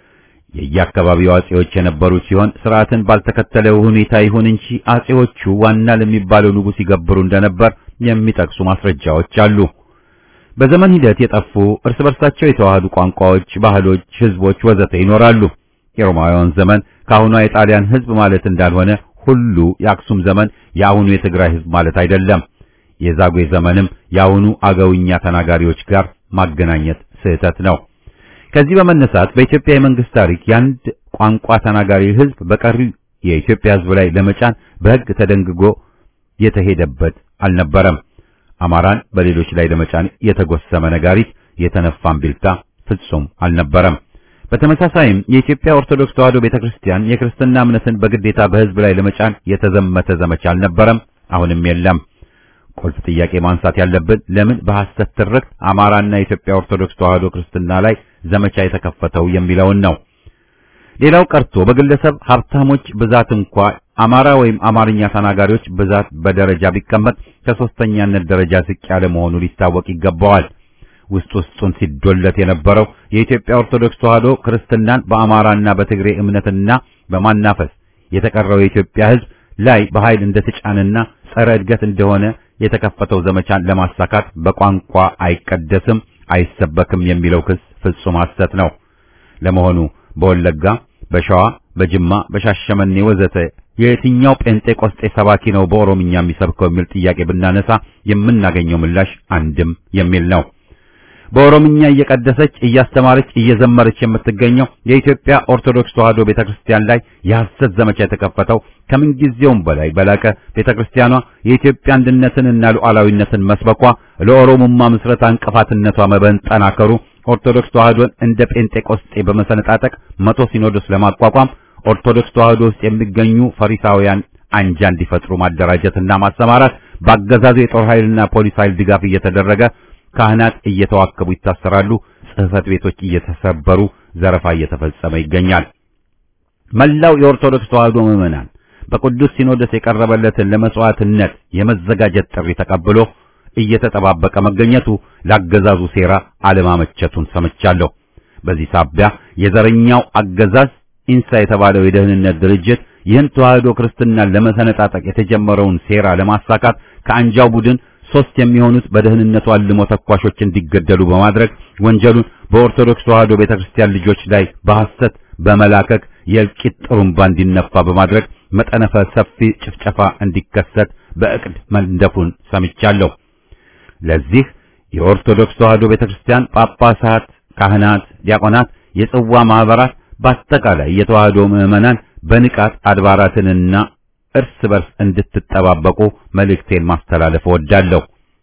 የየአካባቢው አጼዎች የነበሩ ሲሆን ስርዓትን ባልተከተለ ሁኔታ ይሁን እንጂ አጼዎቹ ዋና ለሚባለው ንጉሥ ይገብሩ እንደነበር የሚጠቅሱ ማስረጃዎች አሉ። በዘመን ሂደት የጠፉ እርስ በርሳቸው የተዋሃዱ ቋንቋዎች፣ ባህሎች፣ ህዝቦች ወዘተ ይኖራሉ። የሮማውያን ዘመን ከአሁኗ የጣሊያን ህዝብ ማለት እንዳልሆነ ሁሉ የአክሱም ዘመን የአሁኑ የትግራይ ህዝብ ማለት አይደለም። የዛጉዌ ዘመንም የአሁኑ አገውኛ ተናጋሪዎች ጋር ማገናኘት ስህተት ነው። ከዚህ በመነሳት በኢትዮጵያ የመንግስት ታሪክ የአንድ ቋንቋ ተናጋሪ ህዝብ በቀሪው የኢትዮጵያ ህዝብ ላይ ለመጫን በህግ ተደንግጎ የተሄደበት አልነበረም። አማራን በሌሎች ላይ ለመጫን የተጎሰመ ነጋሪት፣ የተነፋ እምቢልታ ፍጹም አልነበረም። በተመሳሳይም የኢትዮጵያ ኦርቶዶክስ ተዋሕዶ ቤተክርስቲያን የክርስትና እምነትን በግዴታ በህዝብ ላይ ለመጫን የተዘመተ ዘመቻ አልነበረም፣ አሁንም የለም። ቁልፍ ጥያቄ ማንሳት ያለብን ለምን በሐሰት ትርክት አማራና የኢትዮጵያ ኦርቶዶክስ ተዋሕዶ ክርስትና ላይ ዘመቻ የተከፈተው የሚለውን ነው። ሌላው ቀርቶ በግለሰብ ሀብታሞች ብዛት እንኳ አማራ ወይም አማርኛ ተናጋሪዎች ብዛት በደረጃ ቢቀመጥ ከሶስተኛነት ደረጃ ዝቅ ያለ መሆኑ ሊታወቅ ይገባዋል። ውስጥ ውስጡን ሲዶለት የነበረው የኢትዮጵያ ኦርቶዶክስ ተዋሕዶ ክርስትናን በአማራና በትግሬ እምነትና በማናፈስ የተቀረው የኢትዮጵያ ሕዝብ ላይ በኃይል እንደተጫነና ጸረ እድገት እንደሆነ የተከፈተው ዘመቻን ለማሳካት በቋንቋ አይቀደስም፣ አይሰበክም የሚለው ክስ ፍጹም ሐሰት ነው። ለመሆኑ በወለጋ፣ በሸዋ፣ በጅማ፣ በሻሸመኔ ወዘተ የየትኛው ጴንጤቆስጤ ሰባኪ ነው በኦሮምኛ የሚሰብከው የሚል ጥያቄ ብናነሳ የምናገኘው ምላሽ አንድም የሚል ነው። በኦሮምኛ እየቀደሰች እያስተማረች እየዘመረች የምትገኘው የኢትዮጵያ ኦርቶዶክስ ተዋሕዶ ቤተክርስቲያን ላይ የሐሰት ዘመቻ የተከፈተው ከምንጊዜውም በላይ በላቀ ቤተክርስቲያኗ የኢትዮጵያ አንድነትንና ሉዓላዊነትን መስበኳ ለኦሮሞማ ምስረታ እንቅፋትነቷ መበንጠናከሩ ኦርቶዶክስ ተዋሕዶን እንደ ጴንጤቆስጤ በመሰነጣጠቅ መቶ ሲኖዶስ ለማቋቋም ኦርቶዶክስ ተዋሕዶ ውስጥ የሚገኙ ፈሪሳውያን አንጃ እንዲፈጥሩ ማደራጀትና ማሰማራት በአገዛዙ የጦር ኃይልና ፖሊስ ኃይል ድጋፍ እየተደረገ ካህናት እየተዋከቡ ይታሰራሉ፣ ጽሕፈት ቤቶች እየተሰበሩ ዘረፋ እየተፈጸመ ይገኛል። መላው የኦርቶዶክስ ተዋሕዶ ምዕመናን በቅዱስ ሲኖዶስ የቀረበለትን ለመስዋዕትነት የመዘጋጀት ጥሪ ተቀብሎ እየተጠባበቀ መገኘቱ ላገዛዙ ሴራ አለማመቸቱን ሰምቻለሁ። በዚህ ሳቢያ የዘረኛው አገዛዝ ኢንሳ የተባለው የደህንነት ድርጅት ይህን ተዋሕዶ ክርስትናን ለመሰነጣጠቅ የተጀመረውን ሴራ ለማሳካት ከአንጃው ቡድን ሶስት የሚሆኑት በደህንነቱ አልሞ ተኳሾች እንዲገደሉ በማድረግ ወንጀሉን በኦርቶዶክስ ተዋሕዶ ቤተክርስቲያን ልጆች ላይ በሐሰት በመላከክ የእልቂት ጥሩምባ እንዲነፋ በማድረግ መጠነ ሰፊ ጭፍጨፋ እንዲከሰት በእቅድ መንደፉን ሰምቻለሁ። ለዚህ የኦርቶዶክስ ተዋሕዶ ቤተክርስቲያን ጳጳሳት፣ ካህናት፣ ዲያቆናት፣ የጽዋ ማህበራት በአጠቃላይ የተዋሕዶ ምዕመናን በንቃት አድባራትንና እርስ በርስ እንድትጠባበቁ መልእክቴን ማስተላለፍ እወዳለሁ።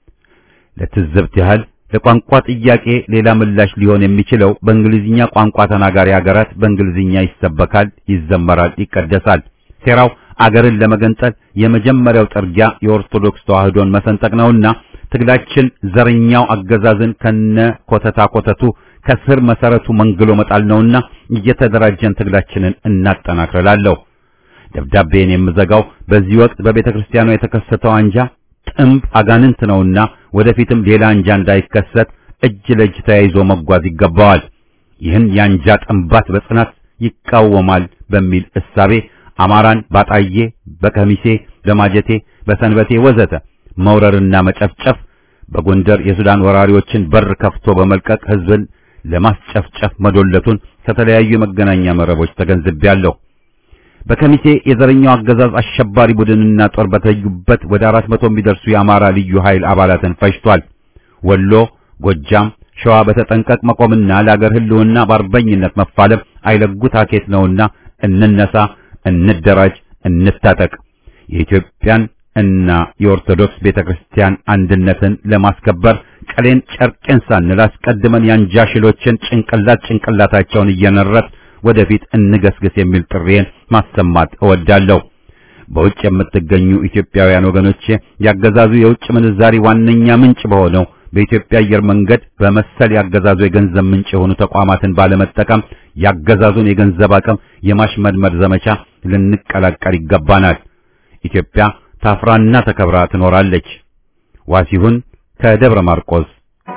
ለትዝብት ያህል ለቋንቋ ጥያቄ ሌላ ምላሽ ሊሆን የሚችለው በእንግሊዝኛ ቋንቋ ተናጋሪ ሀገራት በእንግሊዝኛ ይሰበካል፣ ይዘመራል፣ ይቀደሳል። ሴራው አገርን ለመገንጠል የመጀመሪያው ጥርጊያ የኦርቶዶክስ ተዋሕዶን መሰንጠቅ ነውና ትግላችን ዘረኛው አገዛዝን ከነ ኮተታ ኮተቱ ከስር መሰረቱ መንግሎ መጣል ነውና እየተደራጀን ትግላችንን እናጠናክራለሁ። ደብዳቤን የምዘጋው በዚህ ወቅት በቤተ ክርስቲያኗ የተከሰተው አንጃ ጥምብ አጋንንት ነውና ወደፊትም ሌላ አንጃ እንዳይከሰት እጅ ለእጅ ተያይዞ መጓዝ ይገባዋል። ይህን የአንጃ ጥምባት በጽናት ይቃወማል በሚል እሳቤ አማራን ባጣዬ፣ በከሚሴ፣ በማጀቴ፣ በሰንበቴ ወዘተ መውረርና መጨፍጨፍ በጎንደር የሱዳን ወራሪዎችን በር ከፍቶ በመልቀቅ ህዝብን ለማስጨፍጨፍ መዶለቱን ከተለያዩ የመገናኛ መረቦች ተገንዝቤያለሁ። በከሚሴ የዘረኛው አገዛዝ አሸባሪ ቡድንና ጦር በተዩበት ወደ አራት መቶ የሚደርሱ የአማራ ልዩ ኃይል አባላትን ፈጅቷል። ወሎ፣ ጎጃም፣ ሸዋ በተጠንቀቅ መቆምና ለአገር ህልውና በአርበኝነት መፋለም አይለጉት አኬት ነውና እንነሳ፣ እንደራጅ፣ እንታጠቅ። የኢትዮጵያን እና የኦርቶዶክስ ቤተክርስቲያን አንድነትን ለማስከበር ቀሌን ጨርቄን ሳንል አስቀድመን የአንጃሽሎችን ጭንቅላት ጭንቅላታቸውን እየነረት ወደፊት እንገስግስ የሚል ጥሪዬን ማሰማት እወዳለሁ። በውጭ የምትገኙ ኢትዮጵያውያን ወገኖቼ ያገዛዙ የውጭ ምንዛሪ ዋነኛ ምንጭ በሆነው በኢትዮጵያ አየር መንገድ በመሰል ያገዛዙ የገንዘብ ምንጭ የሆኑ ተቋማትን ባለመጠቀም ያገዛዙን የገንዘብ አቅም የማሽመድመድ ዘመቻ ልንቀላቀል ይገባናል። ኢትዮጵያ ታፍራና ተከብራ ትኖራለች። ዋሲሁን ከደብረ ማርቆስ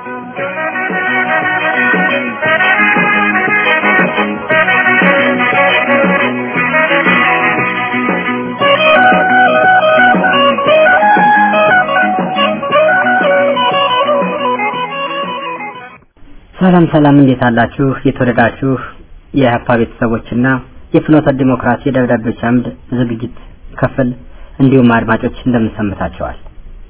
ሰላም ሰላም፣ እንዴት አላችሁ? የተወደዳችሁ የሀፓ ቤተሰቦችና የፍኖተ ዲሞክራሲ ደብዳቤዎች አምድ ዝግጅት ክፍል እንዲሁም አድማጮች እንደምንሰምታቸዋል።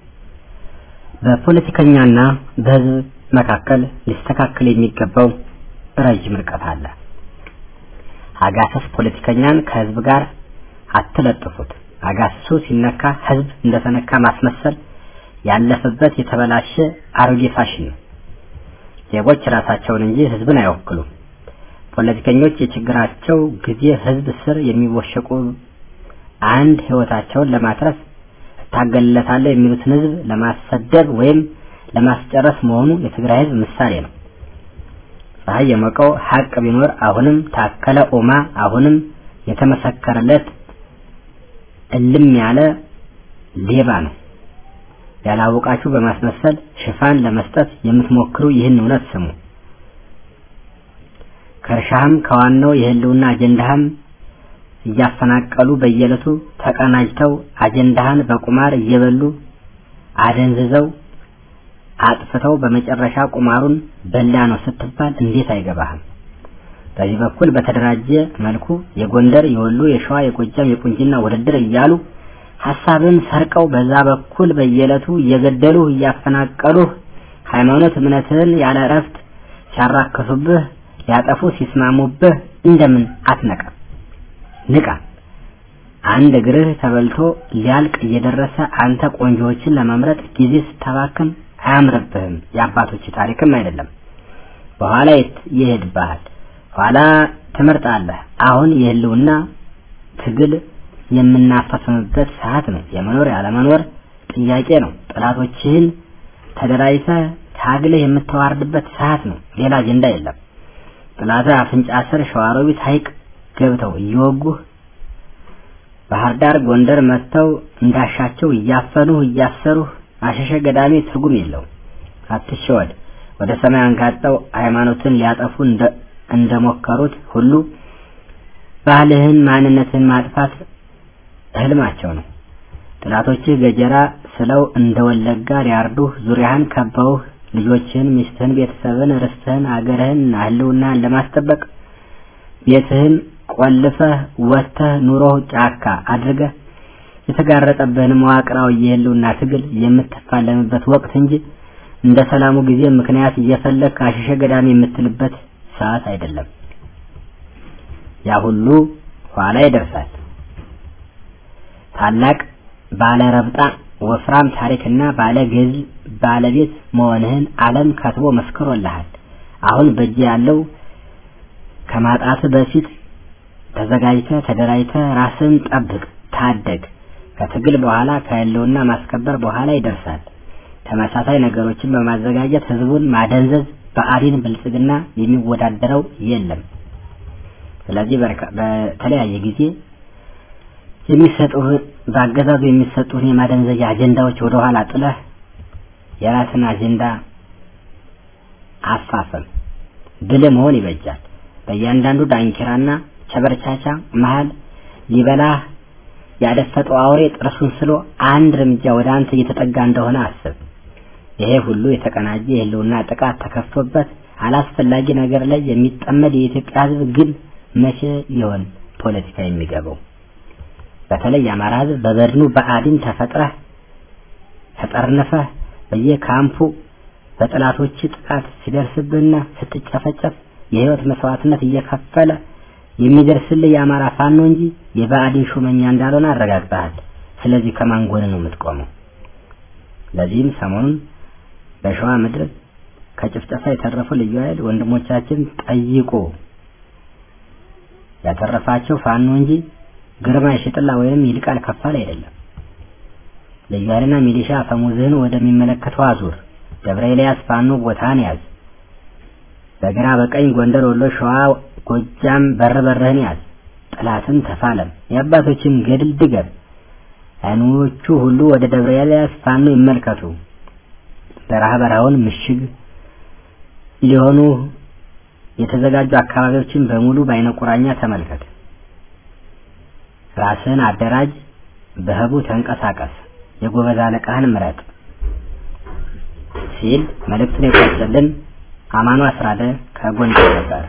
በፖለቲከኛና በሕዝብ መካከል ሊስተካከል የሚገባው ረጅም ርቀት አለ። አጋሰስ ፖለቲከኛን ከሕዝብ ጋር አትለጥፉት። አጋሰሱ ሲነካ ሕዝብ እንደተነካ ማስመሰል ያለፈበት የተበላሸ አሮጌ ፋሽን ነው። ዜጎች ራሳቸውን እንጂ ሕዝብን አይወክሉም። ፖለቲከኞች የችግራቸው ጊዜ ሕዝብ ስር የሚወሸቁ አንድ ህይወታቸውን ለማትረፍ እታገልለታለሁ የሚሉትን ህዝብ ለማሰደብ ወይም ለማስጨረስ መሆኑ የትግራይ ህዝብ ምሳሌ ነው። ፀሐይ የሞቀው ሀቅ ቢኖር አሁንም ታከለ ኡማ አሁንም የተመሰከረለት እልም ያለ ሌባ ነው። ያላወቃችሁ በማስመሰል ሽፋን ለመስጠት የምትሞክሩ ይህን እውነት ስሙ። ከእርሻህም ከዋናው የህልውና አጀንዳህም እያፈናቀሉ በየዕለቱ ተቀናጅተው አጀንዳህን በቁማር እየበሉ አደንዝዘው አጥፍተው በመጨረሻ ቁማሩን በላ ነው ስትባል እንዴት አይገባህም? በዚህ በኩል በተደራጀ መልኩ የጎንደር፣ የወሎ፣ የሸዋ፣ የጎጃም የቁንጅና ውድድር እያሉ ሐሳብን ሰርቀው በዛ በኩል በየዕለቱ እየገደሉ እያፈናቀሉ ሃይማኖት እምነትህን ያለ እረፍት ሲያራክሱብህ ሊያጠፉ ሲስማሙብህ እንደምን አትነቃም? ንቃ። አንድ እግርህ ተበልቶ ሊያልቅ እየደረሰ አንተ ቆንጆዎችን ለመምረጥ ጊዜ ስታባክን አያምርብህም። የአባቶች ታሪክም አይደለም። በኋላ ይሄድብሃል። ኋላ ትመርጣለህ። አሁን የህልውና ትግል የምናፈስምበት ሰዓት ነው። የመኖር ያለመኖር ጥያቄ ነው። ጠላቶችህን ተደራጅተህ ታግለህ የምታዋርድበት ሰዓት ነው። ሌላ አጀንዳ የለም። ጥላትህ አፍንጫ ስር ሸዋሮቢት ሐይቅ ገብተው እየወጉህ ባህር ዳር፣ ጎንደር መጥተው እንዳሻቸው እያፈኑህ እያሰሩህ አሸሸ ገዳሜ ትርጉም የለው። አትሸወድ። ወደ ሰማይ አንጋጠው ሃይማኖትን ሊያጠፉ እንደሞከሩት ሁሉ ባህልህን፣ ማንነትህን ማጥፋት ህልማቸው ነው። ጥላቶችህ ገጀራ ስለው እንደ ወለጋ ሊያርዱህ ዙሪያህን ከበውህ ልጆችህን፣ ሚስትህን፣ ቤተሰብህን፣ ርስትህን፣ አገርህን እና ህልውናህን ለማስጠበቅ ቤትህን ቆልፈህ ወጥተህ ኑሮህ ጫካ አድርገህ የተጋረጠብህን መዋቅራዊ የህልውና ትግል የምትፋለምበት ወቅት እንጂ እንደ ሰላሙ ጊዜ ምክንያት እየፈለግ አሸሸ ገዳሚ የምትልበት ሰዓት አይደለም። ያ ሁሉ ኋላ ይደርሳል። ታላቅ ባለ ረብጣ ወፍራም ታሪክና ባለ ገዝ ባለቤት መሆንህን ዓለም ከትቦ መስክሮልሃል። አሁን በእጅ ያለው ከማጣት በፊት ተዘጋጅተህ ተደራጅተህ ራስን ጠብቅ፣ ታደግ። ከትግል በኋላ ከህልውና ማስከበር በኋላ ይደርሳል። ተመሳሳይ ነገሮችን በማዘጋጀት ህዝቡን ማደንዘዝ በአዲን ብልጽግና የሚወዳደረው የለም። ስለዚህ በተለያየ ጊዜ የሚሰጡህ በአገዛዙ የሚሰጡህን የማደንዘዣ አጀንዳዎች ወደ ኋላ ጥለህ የራስን አጀንዳ አፋፍም። ብልህ መሆን ይበጃል። በእያንዳንዱ ዳንኪራና ቸበርቻቻ መሃል ሊበላህ ያደፈጠው አውሬ ጥርሱን ስሎ አንድ እርምጃ ወደ አንተ እየተጠጋ እንደሆነ አስብ። ይሄ ሁሉ የተቀናጀ የህልውና ጥቃት ተከፍቶበት አላስፈላጊ ነገር ላይ የሚጠመድ የኢትዮጵያ ህዝብ ግን መቼ ይሆን ፖለቲካ የሚገባው? በተለይ የአማራ ህዝብ በበድኑ በአዲን ተፈጥረህ ተጠርንፈህ በየካምፑ በጠላቶች ጥቃት ሲደርስብህና ስትጨፈጨፍ የህይወት መስዋዕትነት እየከፈለ የሚደርስልህ የአማራ ፋኖ እንጂ የባዕዲን ሹመኛ እንዳልሆነ አረጋግጠሃል። ስለዚህ ከማን ጎን ነው የምትቆመው? ለዚህም ሰሞኑን በሸዋ ምድር ከጭፍጨፋ የተረፉ ልዩ ኃይል ወንድሞቻችን ጠይቁ ያተረፋቸው ፋኖ እንጂ ግርማ የሽጥላ ወይም ይልቃል ከፋል አይደለም። ልዩ ኃይልና ሚሊሻ አፈሙዝህን ወደሚመለከተው አዙር። ደብረ ኤልያስ ፋኖ ቦታን ያዝ። በግራ በቀኝ ጎንደር፣ ወሎ፣ ሸዋ፣ ጎጃም በር በርህን ያዝ። ጠላትን ተፋለም። የአባቶችን ገድል ድገም። አይኖቹ ሁሉ ወደ ደብረ ኤልያስ ፋኖ ይመልከቱ። በረሃ በረሃውን ምሽግ ሊሆኑ የተዘጋጁ አካባቢዎችን በሙሉ በአይነ ቁራኛ ተመልከት። ራስህን አደራጅ፣ በህቡ ተንቀሳቀስ፣ የጎበዝ አለቃህን ምረጥ ሲል መልእክቱን የቋጨልን አማኑ አስራደ ከጎንደር ነበር።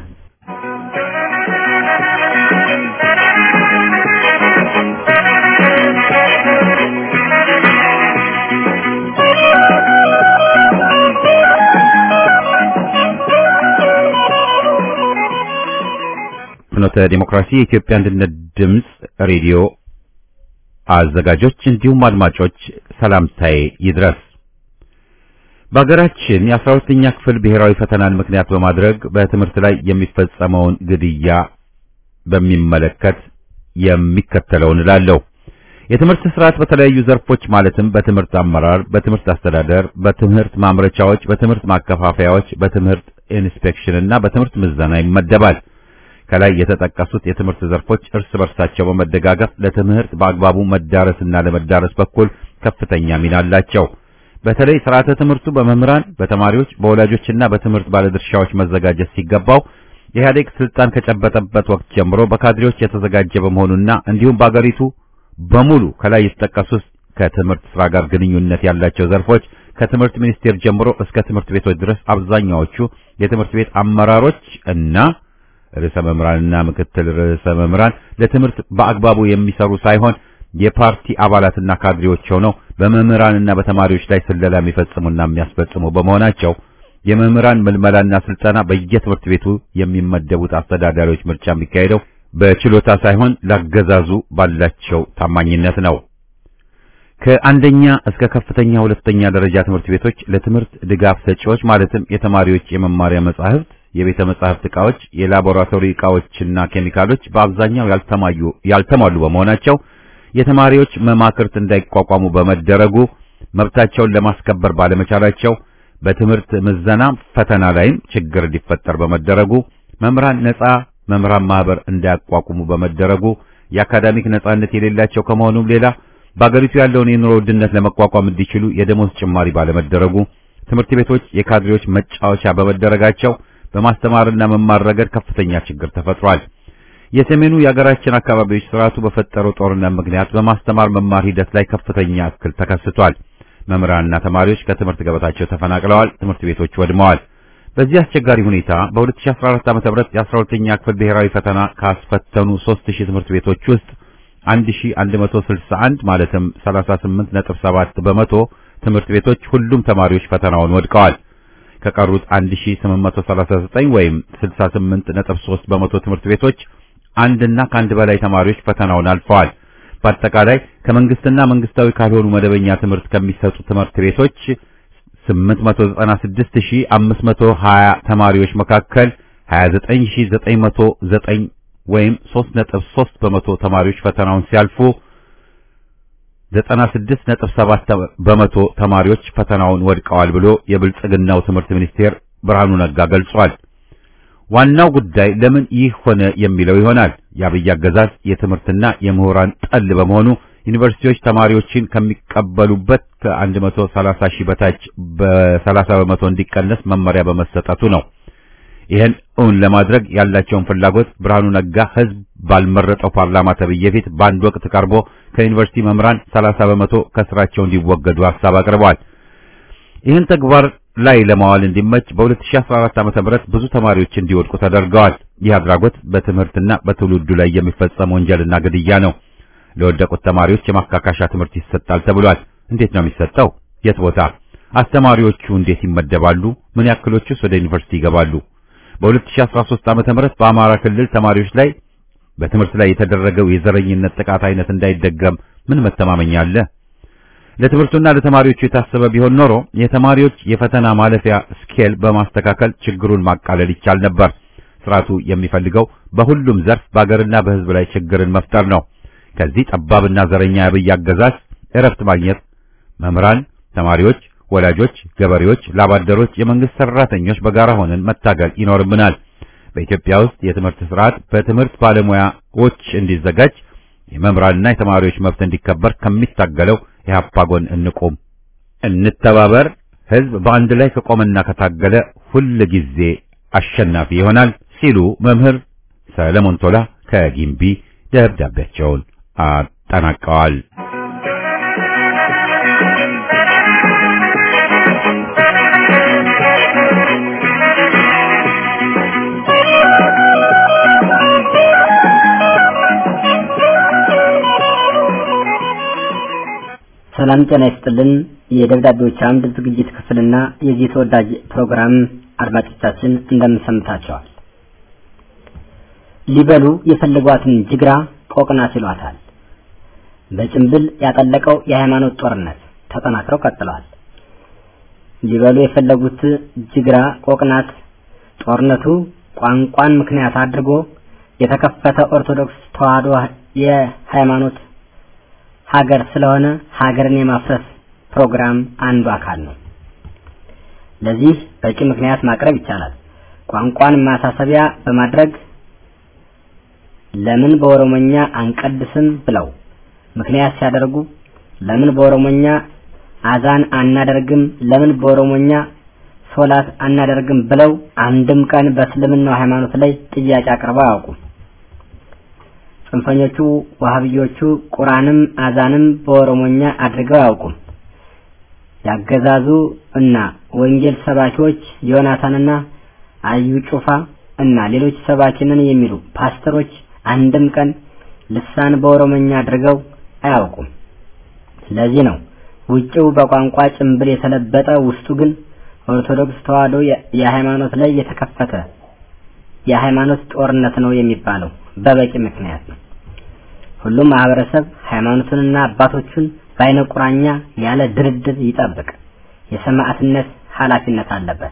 ፍኖተ ዲሞክራሲ የኢትዮጵያ አንድነት ድምፅ ሬዲዮ አዘጋጆች እንዲሁም አድማጮች ሰላምታዬ ይድረስ። በሀገራችን የአስራ ሁለተኛ ክፍል ብሔራዊ ፈተናን ምክንያት በማድረግ በትምህርት ላይ የሚፈጸመውን ግድያ በሚመለከት የሚከተለውን እላለሁ። የትምህርት ስርዓት በተለያዩ ዘርፎች ማለትም በትምህርት አመራር፣ በትምህርት አስተዳደር፣ በትምህርት ማምረቻዎች፣ በትምህርት ማከፋፈያዎች፣ በትምህርት ኢንስፔክሽን እና በትምህርት ምዘና ይመደባል። ከላይ የተጠቀሱት የትምህርት ዘርፎች እርስ በርሳቸው በመደጋገፍ ለትምህርት በአግባቡ መዳረስና ለመዳረስ በኩል ከፍተኛ ሚና አላቸው። በተለይ ስርዓተ ትምህርቱ በመምህራን፣ በተማሪዎች፣ በወላጆችና በትምህርት ባለድርሻዎች መዘጋጀት ሲገባው የኢህአዴግ ስልጣን ከጨበጠበት ወቅት ጀምሮ በካድሬዎች የተዘጋጀ በመሆኑና እንዲሁም በአገሪቱ በሙሉ ከላይ የተጠቀሱት ከትምህርት ስራ ጋር ግንኙነት ያላቸው ዘርፎች ከትምህርት ሚኒስቴር ጀምሮ እስከ ትምህርት ቤቶች ድረስ አብዛኛዎቹ የትምህርት ቤት አመራሮች እና ርዕሰ መምህራንና ምክትል ርዕሰ መምህራን ለትምህርት በአግባቡ የሚሰሩ ሳይሆን የፓርቲ አባላትና ካድሬዎች ሆነው በመምህራንና በተማሪዎች ላይ ስለላ የሚፈጽሙና የሚያስፈጽሙ በመሆናቸው የመምህራን ምልመላና ስልጠና በየትምህርት ቤቱ የሚመደቡት አስተዳዳሪዎች ምርጫ የሚካሄደው በችሎታ ሳይሆን ላገዛዙ ባላቸው ታማኝነት ነው። ከአንደኛ እስከ ከፍተኛ ሁለተኛ ደረጃ ትምህርት ቤቶች ለትምህርት ድጋፍ ሰጪዎች ማለትም የተማሪዎች የመማሪያ መጻሕፍት፣ የቤተ መጻሕፍት ዕቃዎች፣ የላቦራቶሪ ዕቃዎችና ኬሚካሎች በአብዛኛው ያልተማዩ ያልተሟሉ በመሆናቸው የተማሪዎች መማክርት እንዳይቋቋሙ በመደረጉ መብታቸውን ለማስከበር ባለመቻላቸው በትምህርት ምዘና ፈተና ላይም ችግር እንዲፈጠር በመደረጉ መምህራን ነጻ መምህራን ማህበር እንዳያቋቁሙ በመደረጉ የአካዳሚክ ነጻነት የሌላቸው ከመሆኑም ሌላ በአገሪቱ ያለውን የኑሮ ውድነት ለመቋቋም እንዲችሉ የደሞዝ ጭማሪ ባለመደረጉ ትምህርት ቤቶች የካድሬዎች መጫወቻ በመደረጋቸው በማስተማርና መማር ረገድ ከፍተኛ ችግር ተፈጥሯል። የሰሜኑ የአገራችን አካባቢዎች ስርዓቱ በፈጠረው ጦርነት ምክንያት በማስተማር መማር ሂደት ላይ ከፍተኛ እክል ተከስቷል። መምህራንና ተማሪዎች ከትምህርት ገበታቸው ተፈናቅለዋል። ትምህርት ቤቶች ወድመዋል። በዚህ አስቸጋሪ ሁኔታ በ2014 ዓ.ም የ12ኛ ክፍል ብሔራዊ ፈተና ካስፈተኑ 3000 ትምህርት ቤቶች ውስጥ 1161 ማለትም 38.7 በመቶ ትምህርት ቤቶች ሁሉም ተማሪዎች ፈተናውን ወድቀዋል። ከቀሩት 1839 ወይም 68.3 በመቶ ትምህርት ቤቶች አንድና ከአንድ በላይ ተማሪዎች ፈተናውን አልፈዋል። በአጠቃላይ ከመንግስትና መንግስታዊ ካልሆኑ መደበኛ ትምህርት ከሚሰጡ ትምህርት ቤቶች 896520 ተማሪዎች መካከል 29909 ወይም 3.3 በመቶ ተማሪዎች ፈተናውን ሲያልፉ 96.7 በመቶ ተማሪዎች ፈተናውን ወድቀዋል ብሎ የብልጽግናው ትምህርት ሚኒስቴር ብርሃኑ ነጋ ገልጿል። ዋናው ጉዳይ ለምን ይህ ሆነ የሚለው ይሆናል። የአብይ አገዛዝ የትምህርትና የምሁራን ጠል በመሆኑ ዩኒቨርሲቲዎች ተማሪዎችን ከሚቀበሉበት ከ130 ሺህ በታች በ30 በመቶ እንዲቀነስ መመሪያ በመሰጠቱ ነው። ይህን እውን ለማድረግ ያላቸውን ፍላጎት ብርሃኑ ነጋ ህዝብ ባልመረጠው ፓርላማ ተብዬ ፊት በአንድ ወቅት ቀርቦ ከዩኒቨርሲቲ መምህራን 30 በመቶ ከስራቸው እንዲወገዱ ሀሳብ አቅርበዋል። ይህን ተግባር ላይ ለማዋል እንዲመች በ2014 ዓ.ም ብዙ ተማሪዎች እንዲወድቁ ተደርገዋል። ይህ አድራጎት በትምህርትና በትውልዱ ላይ የሚፈጸም ወንጀልና ግድያ ነው። ለወደቁት ተማሪዎች የማካካሻ ትምህርት ይሰጣል ተብሏል። እንዴት ነው የሚሰጠው? የት ቦታ? አስተማሪዎቹ እንዴት ይመደባሉ? ምን ያክሎቹስ ወደ ዩኒቨርሲቲ ይገባሉ? በ2013 ዓመተ ምህረት በአማራ ክልል ተማሪዎች ላይ በትምህርት ላይ የተደረገው የዘረኝነት ጥቃት አይነት እንዳይደገም ምን መተማመኛ አለ? ለትምህርቱና ለተማሪዎቹ የታሰበ ቢሆን ኖሮ የተማሪዎች የፈተና ማለፊያ ስኬል በማስተካከል ችግሩን ማቃለል ይቻል ነበር። ስርዓቱ የሚፈልገው በሁሉም ዘርፍ በአገርና በሕዝብ ላይ ችግርን መፍጠር ነው። ከዚህ ጠባብና ዘረኛ የአብይ አገዛዝ እረፍት ማግኘት መምህራን፣ ተማሪዎች፣ ወላጆች፣ ገበሬዎች፣ ላባደሮች፣ የመንግስት ሰራተኞች በጋራ ሆነን መታገል ይኖርብናል። በኢትዮጵያ ውስጥ የትምህርት ስርዓት በትምህርት ባለሙያዎች እንዲዘጋጅ የመምህራንና የተማሪዎች መብት እንዲከበር ከሚታገለው የሀፓ ጎን እንቁም፣ እንተባበር። ህዝብ በአንድ ላይ ከቆመና ከታገለ ሁል ጊዜ አሸናፊ ይሆናል ሲሉ መምህር ሰለሞን ቶላ ከጊምቢ ደብዳቤያቸውን አጠናቀዋል። ሰላም ጤና ይስጥልን። የደብዳቤዎች አምድ ዝግጅት ክፍልና የዚህ ተወዳጅ ፕሮግራም አድማጮቻችን እንደምንሰምታቸዋል። ሊበሉ የፈለጓትን ጅግራ ቆቅናት ይሏታል። በጭንብል ያጠለቀው የሃይማኖት ጦርነት ተጠናክረው ቀጥለዋል። ሊበሉ የፈለጉት ጅግራ ቆቅናት ጦርነቱ ቋንቋን ምክንያት አድርጎ የተከፈተ ኦርቶዶክስ ተዋሕዶ የሃይማኖት ሀገር ስለሆነ ሀገርን የማፍረስ ፕሮግራም አንዱ አካል ነው። ለዚህ በቂ ምክንያት ማቅረብ ይቻላል። ቋንቋን ማሳሰቢያ በማድረግ ለምን በኦሮሞኛ አንቀድስም ብለው ምክንያት ሲያደርጉ ለምን በኦሮሞኛ አዛን አናደርግም፣ ለምን በኦሮሞኛ ሶላት አናደርግም ብለው አንድም ቀን በእስልምናው ሃይማኖት ላይ ጥያቄ አቅርበው አያውቁም። ጽንፈኞቹ ዋሃብዮቹ ቁርአንም አዛንም በኦሮሞኛ አድርገው አያውቁም። ያገዛዙ እና ወንጌል ሰባኪዎች ዮናታንና አዩ ጩፋ እና ሌሎች ሰባኪንን የሚሉ ፓስተሮች አንድም ቀን ልሳን በኦሮሞኛ አድርገው አያውቁም። ለዚህ ነው ውጭው በቋንቋ ጭንብል የተለበጠ ውስጡ ግን ኦርቶዶክስ ተዋሕዶ የሃይማኖት ላይ የተከፈተ የሃይማኖት ጦርነት ነው የሚባለው በበቂ ምክንያት ነው። ሁሉም ማህበረሰብ ሃይማኖቱንና አባቶቹን በአይነ ቁራኛ ያለ ድርድር ይጠብቅ። የሰማዕትነት ኃላፊነት አለበት።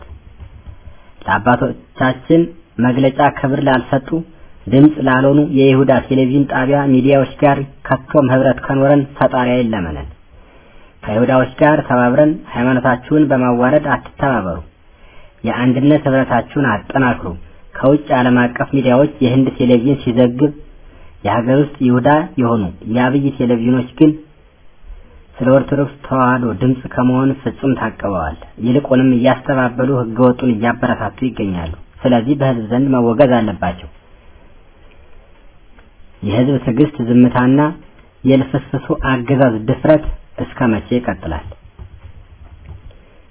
ለአባቶቻችን መግለጫ ክብር ላልሰጡ ድምፅ ላልሆኑ የይሁዳ ቴሌቪዥን ጣቢያ ሚዲያዎች ጋር ከቶም ህብረት ከኖረን ፈጣሪ አይለመነን። ከይሁዳዎች ጋር ተባብረን ሃይማኖታችሁን በማዋረድ አትተባበሩ። የአንድነት ህብረታችሁን አጠናክሩ። ከውጭ ዓለም አቀፍ ሚዲያዎች የህንድ ቴሌቪዥን ሲዘግብ የሀገር ውስጥ ይሁዳ የሆኑ የአብይ ቴሌቪዥኖች ግን ስለ ኦርቶዶክስ ተዋሕዶ ድምፅ ከመሆን ፍጹም ታቅበዋል። ይልቁንም እያስተባበሉ ህገወጡን እያበረታቱ ይገኛሉ። ስለዚህ በህዝብ ዘንድ መወገዝ አለባቸው። የህዝብ ትዕግስት፣ ዝምታና የልፍስፍሱ አገዛዝ ድፍረት እስከ መቼ ይቀጥላል?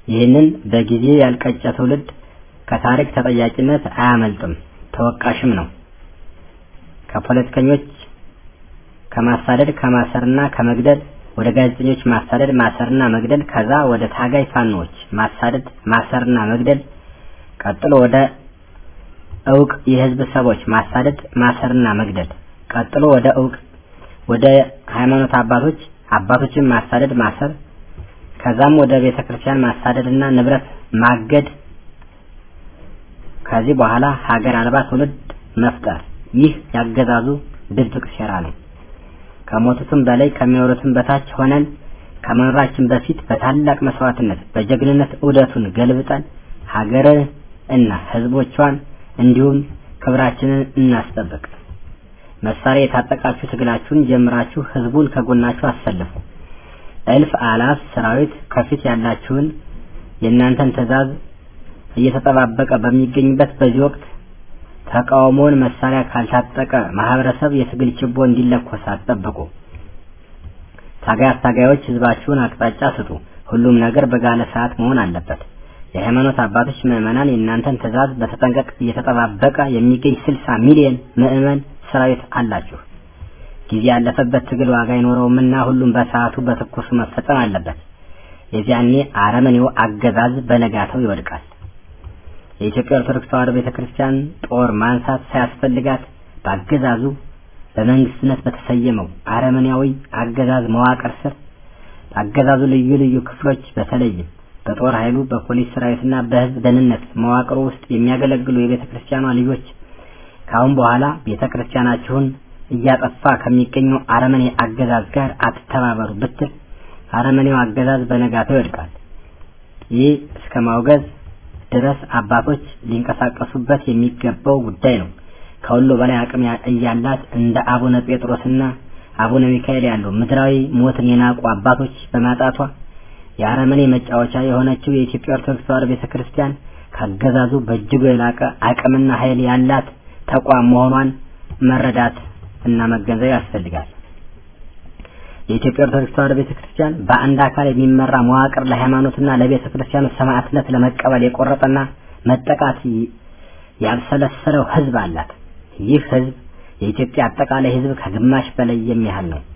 ይህንን በጊዜ ያልቀጨ ትውልድ ከታሪክ ተጠያቂነት አያመልጥም፣ ተወቃሽም ነው። ከፖለቲከኞች ከማሳደድ ከማሰርና ከመግደል ወደ ጋዜጠኞች ማሳደድ ማሰርና መግደል ከዛ ወደ ታጋይ ፋኖዎች ማሳደድ ማሰርና መግደል ቀጥሎ ወደ እውቅ የህዝብ ሰዎች ማሳደድ ማሰርና መግደል ቀጥሎ ወደ እውቅ ወደ ሃይማኖት አባቶች አባቶችን ማሳደድ ማሰር ከዛም ወደ ቤተ ክርስቲያን ማሳደድና ንብረት ማገድ ከዚህ በኋላ ሀገር አልባ ትውልድ መፍጠር ይህ ያገዛዙ ድብቅ ሴራ ነው። ከሞቱትም በላይ ከሚኖሩትም በታች ሆነን ከመኖራችን በፊት በታላቅ መስዋዕትነት በጀግንነት ዑደቱን ገልብጠን ሀገር እና ህዝቦቿን እንዲሁም ክብራችንን እናስጠብቅ። መሳሪያ የታጠቃችሁ ትግላችሁን ጀምራችሁ ህዝቡን ከጎናችሁ አሰልፉ። እልፍ አላፍ ሰራዊት ከፊት ያላችሁን የእናንተን ትዕዛዝ እየተጠባበቀ በሚገኝበት በዚህ ወቅት ተቃውሞውን መሳሪያ ካልታጠቀ ማህበረሰብ የትግል ችቦ እንዲለኮስ አትጠብቁ። ታጋይ አታጋዮች ህዝባችሁን አቅጣጫ ስጡ። ሁሉም ነገር በጋለ ሰዓት መሆን አለበት። የሃይማኖት አባቶች ምዕመናን የእናንተን ትዕዛዝ በተጠንቀቅ እየተጠባበቀ የሚገኝ ስልሳ ሚሊዮን ምዕመን ሰራዊት አላችሁ። ጊዜ ያለፈበት ትግል ዋጋ አይኖረውምና ሁሉም በሰዓቱ በትኩሱ መፈጸም አለበት። የዚያኔ አረመኔው አገዛዝ በነጋተው ይወድቃል። የኢትዮጵያ ኦርቶዶክስ ተዋሕዶ ቤተክርስቲያን ጦር ማንሳት ሳያስፈልጋት በአገዛዙ በመንግስትነት በተሰየመው አረመኔያዊ አገዛዝ መዋቅር ስር በአገዛዙ ልዩ ልዩ ክፍሎች በተለይም በጦር ኃይሉ በፖሊስ ሰራዊትና በህዝብ ደህንነት መዋቅሩ ውስጥ የሚያገለግሉ የቤተ ክርስቲያኗ ልጆች ከአሁን በኋላ ቤተ ክርስቲያናችሁን እያጠፋ ከሚገኘው አረመኔ አገዛዝ ጋር አትተባበሩ ብትል አረመኔው አገዛዝ በነጋታው ይወድቃል። ይህ እስከ ማውገዝ ድረስ አባቶች ሊንቀሳቀሱበት የሚገባው ጉዳይ ነው። ከሁሉ በላይ አቅም እያላት እንደ አቡነ ጴጥሮስና አቡነ ሚካኤል ያሉ ምድራዊ ሞትን የናቁ አባቶች በማጣቷ የአረመኔ መጫወቻ የሆነችው የኢትዮጵያ ኦርቶዶክስ ተዋሕዶ ቤተክርስቲያን ካገዛዙ በእጅጉ የላቀ አቅምና ኃይል ያላት ተቋም መሆኗን መረዳት እና መገንዘብ ያስፈልጋል። የኢትዮጵያ ኦርቶዶክስ ተዋሕዶ ቤተክርስቲያን በአንድ አካል የሚመራ መዋቅር ለሃይማኖትና ለቤተ ክርስቲያኑ ሰማዕትነት ለመቀበል የቆረጠና መጠቃት ያብሰለሰለው ህዝብ አላት። ይህ ህዝብ የኢትዮጵያ አጠቃላይ ህዝብ ከግማሽ በላይ የሚያህል ነው።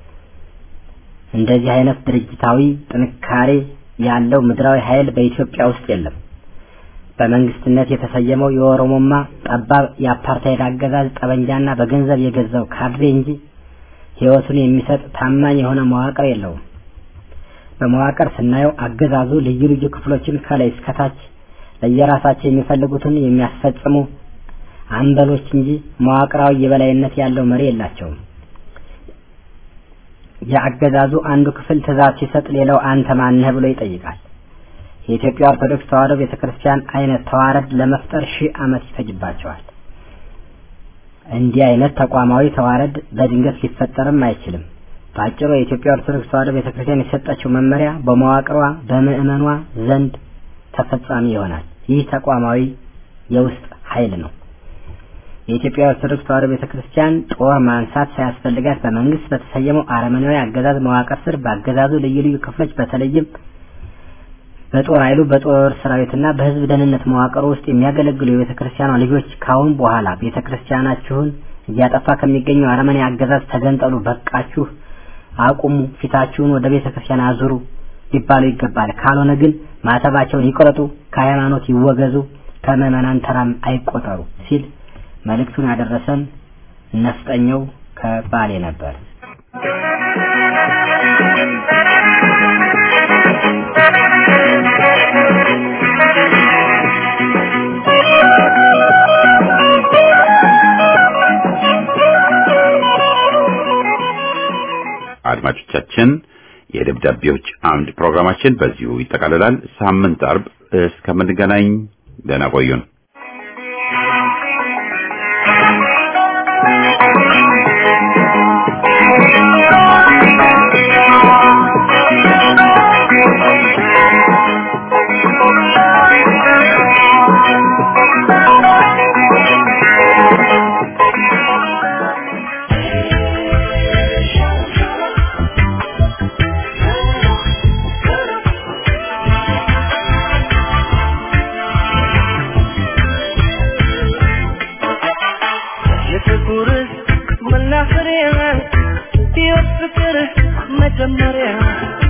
እንደዚህ አይነት ድርጅታዊ ጥንካሬ ያለው ምድራዊ ኃይል በኢትዮጵያ ውስጥ የለም። በመንግስትነት የተሰየመው የኦሮሞማ ጠባብ የአፓርታይድ አገዛዝ ጠበንጃና በገንዘብ የገዛው ካድሬ እንጂ ህይወቱን የሚሰጥ ታማኝ የሆነ መዋቅር የለውም። በመዋቅር ስናየው አገዛዙ ልዩ ልዩ ክፍሎችን ከላይ እስከታች ለየራሳቸው የሚፈልጉትን የሚያስፈጽሙ አንበሎች እንጂ መዋቅራዊ የበላይነት ያለው መሪ የላቸውም። የአገዛዙ አንዱ ክፍል ትእዛዝ ሲሰጥ ሌላው አንተ ማነህ ብሎ ይጠይቃል። የኢትዮጵያ ኦርቶዶክስ ተዋሕዶ ቤተክርስቲያን አይነት ተዋረድ ለመፍጠር ሺህ ዓመት ይፈጅባቸዋል። እንዲህ አይነት ተቋማዊ ተዋረድ በድንገት ሊፈጠርም አይችልም። በአጭሩ የኢትዮጵያ ኦርቶዶክስ ተዋሕዶ ቤተክርስቲያን የሰጠችው መመሪያ በመዋቅሯ በምዕመኗ ዘንድ ተፈጻሚ ይሆናል። ይህ ተቋማዊ የውስጥ ኃይል ነው። የኢትዮጵያ ኦርቶዶክስ ተዋሕዶ ቤተክርስቲያን ጦር ማንሳት ሳያስፈልጋት በመንግስት በተሰየመው አረመኔያዊ አገዛዝ መዋቅር ስር በአገዛዙ ልዩ ልዩ ክፍሎች በተለይም በጦር ኃይሉ በጦር ሰራዊትና በህዝብ ደህንነት መዋቅር ውስጥ የሚያገለግሉ የቤተ ክርስቲያኗ ልጆች ካሁን በኋላ ቤተ ክርስቲያናችሁን እያጠፋ ከሚገኘው አረመኔ አገዛዝ ተገንጠሉ፣ በቃችሁ፣ አቁሙ፣ ፊታችሁን ወደ ቤተ ክርስቲያን አዙሩ ሊባሉ ይገባል። ካልሆነ ግን ማተባቸውን ይቆረጡ፣ ከሃይማኖት ይወገዙ፣ ከምዕመናን ተራም አይቆጠሩ ሲል መልእክቱን ያደረሰን ነፍጠኛው ከባሌ ነበር። አድማጮቻችን የደብዳቤዎች አምድ ፕሮግራማችን በዚሁ ይጠቃልላል። ሳምንት አርብ እስከምንገናኝ ደህና ቆዩን። Thank you. ፍቅር መጀመሪያ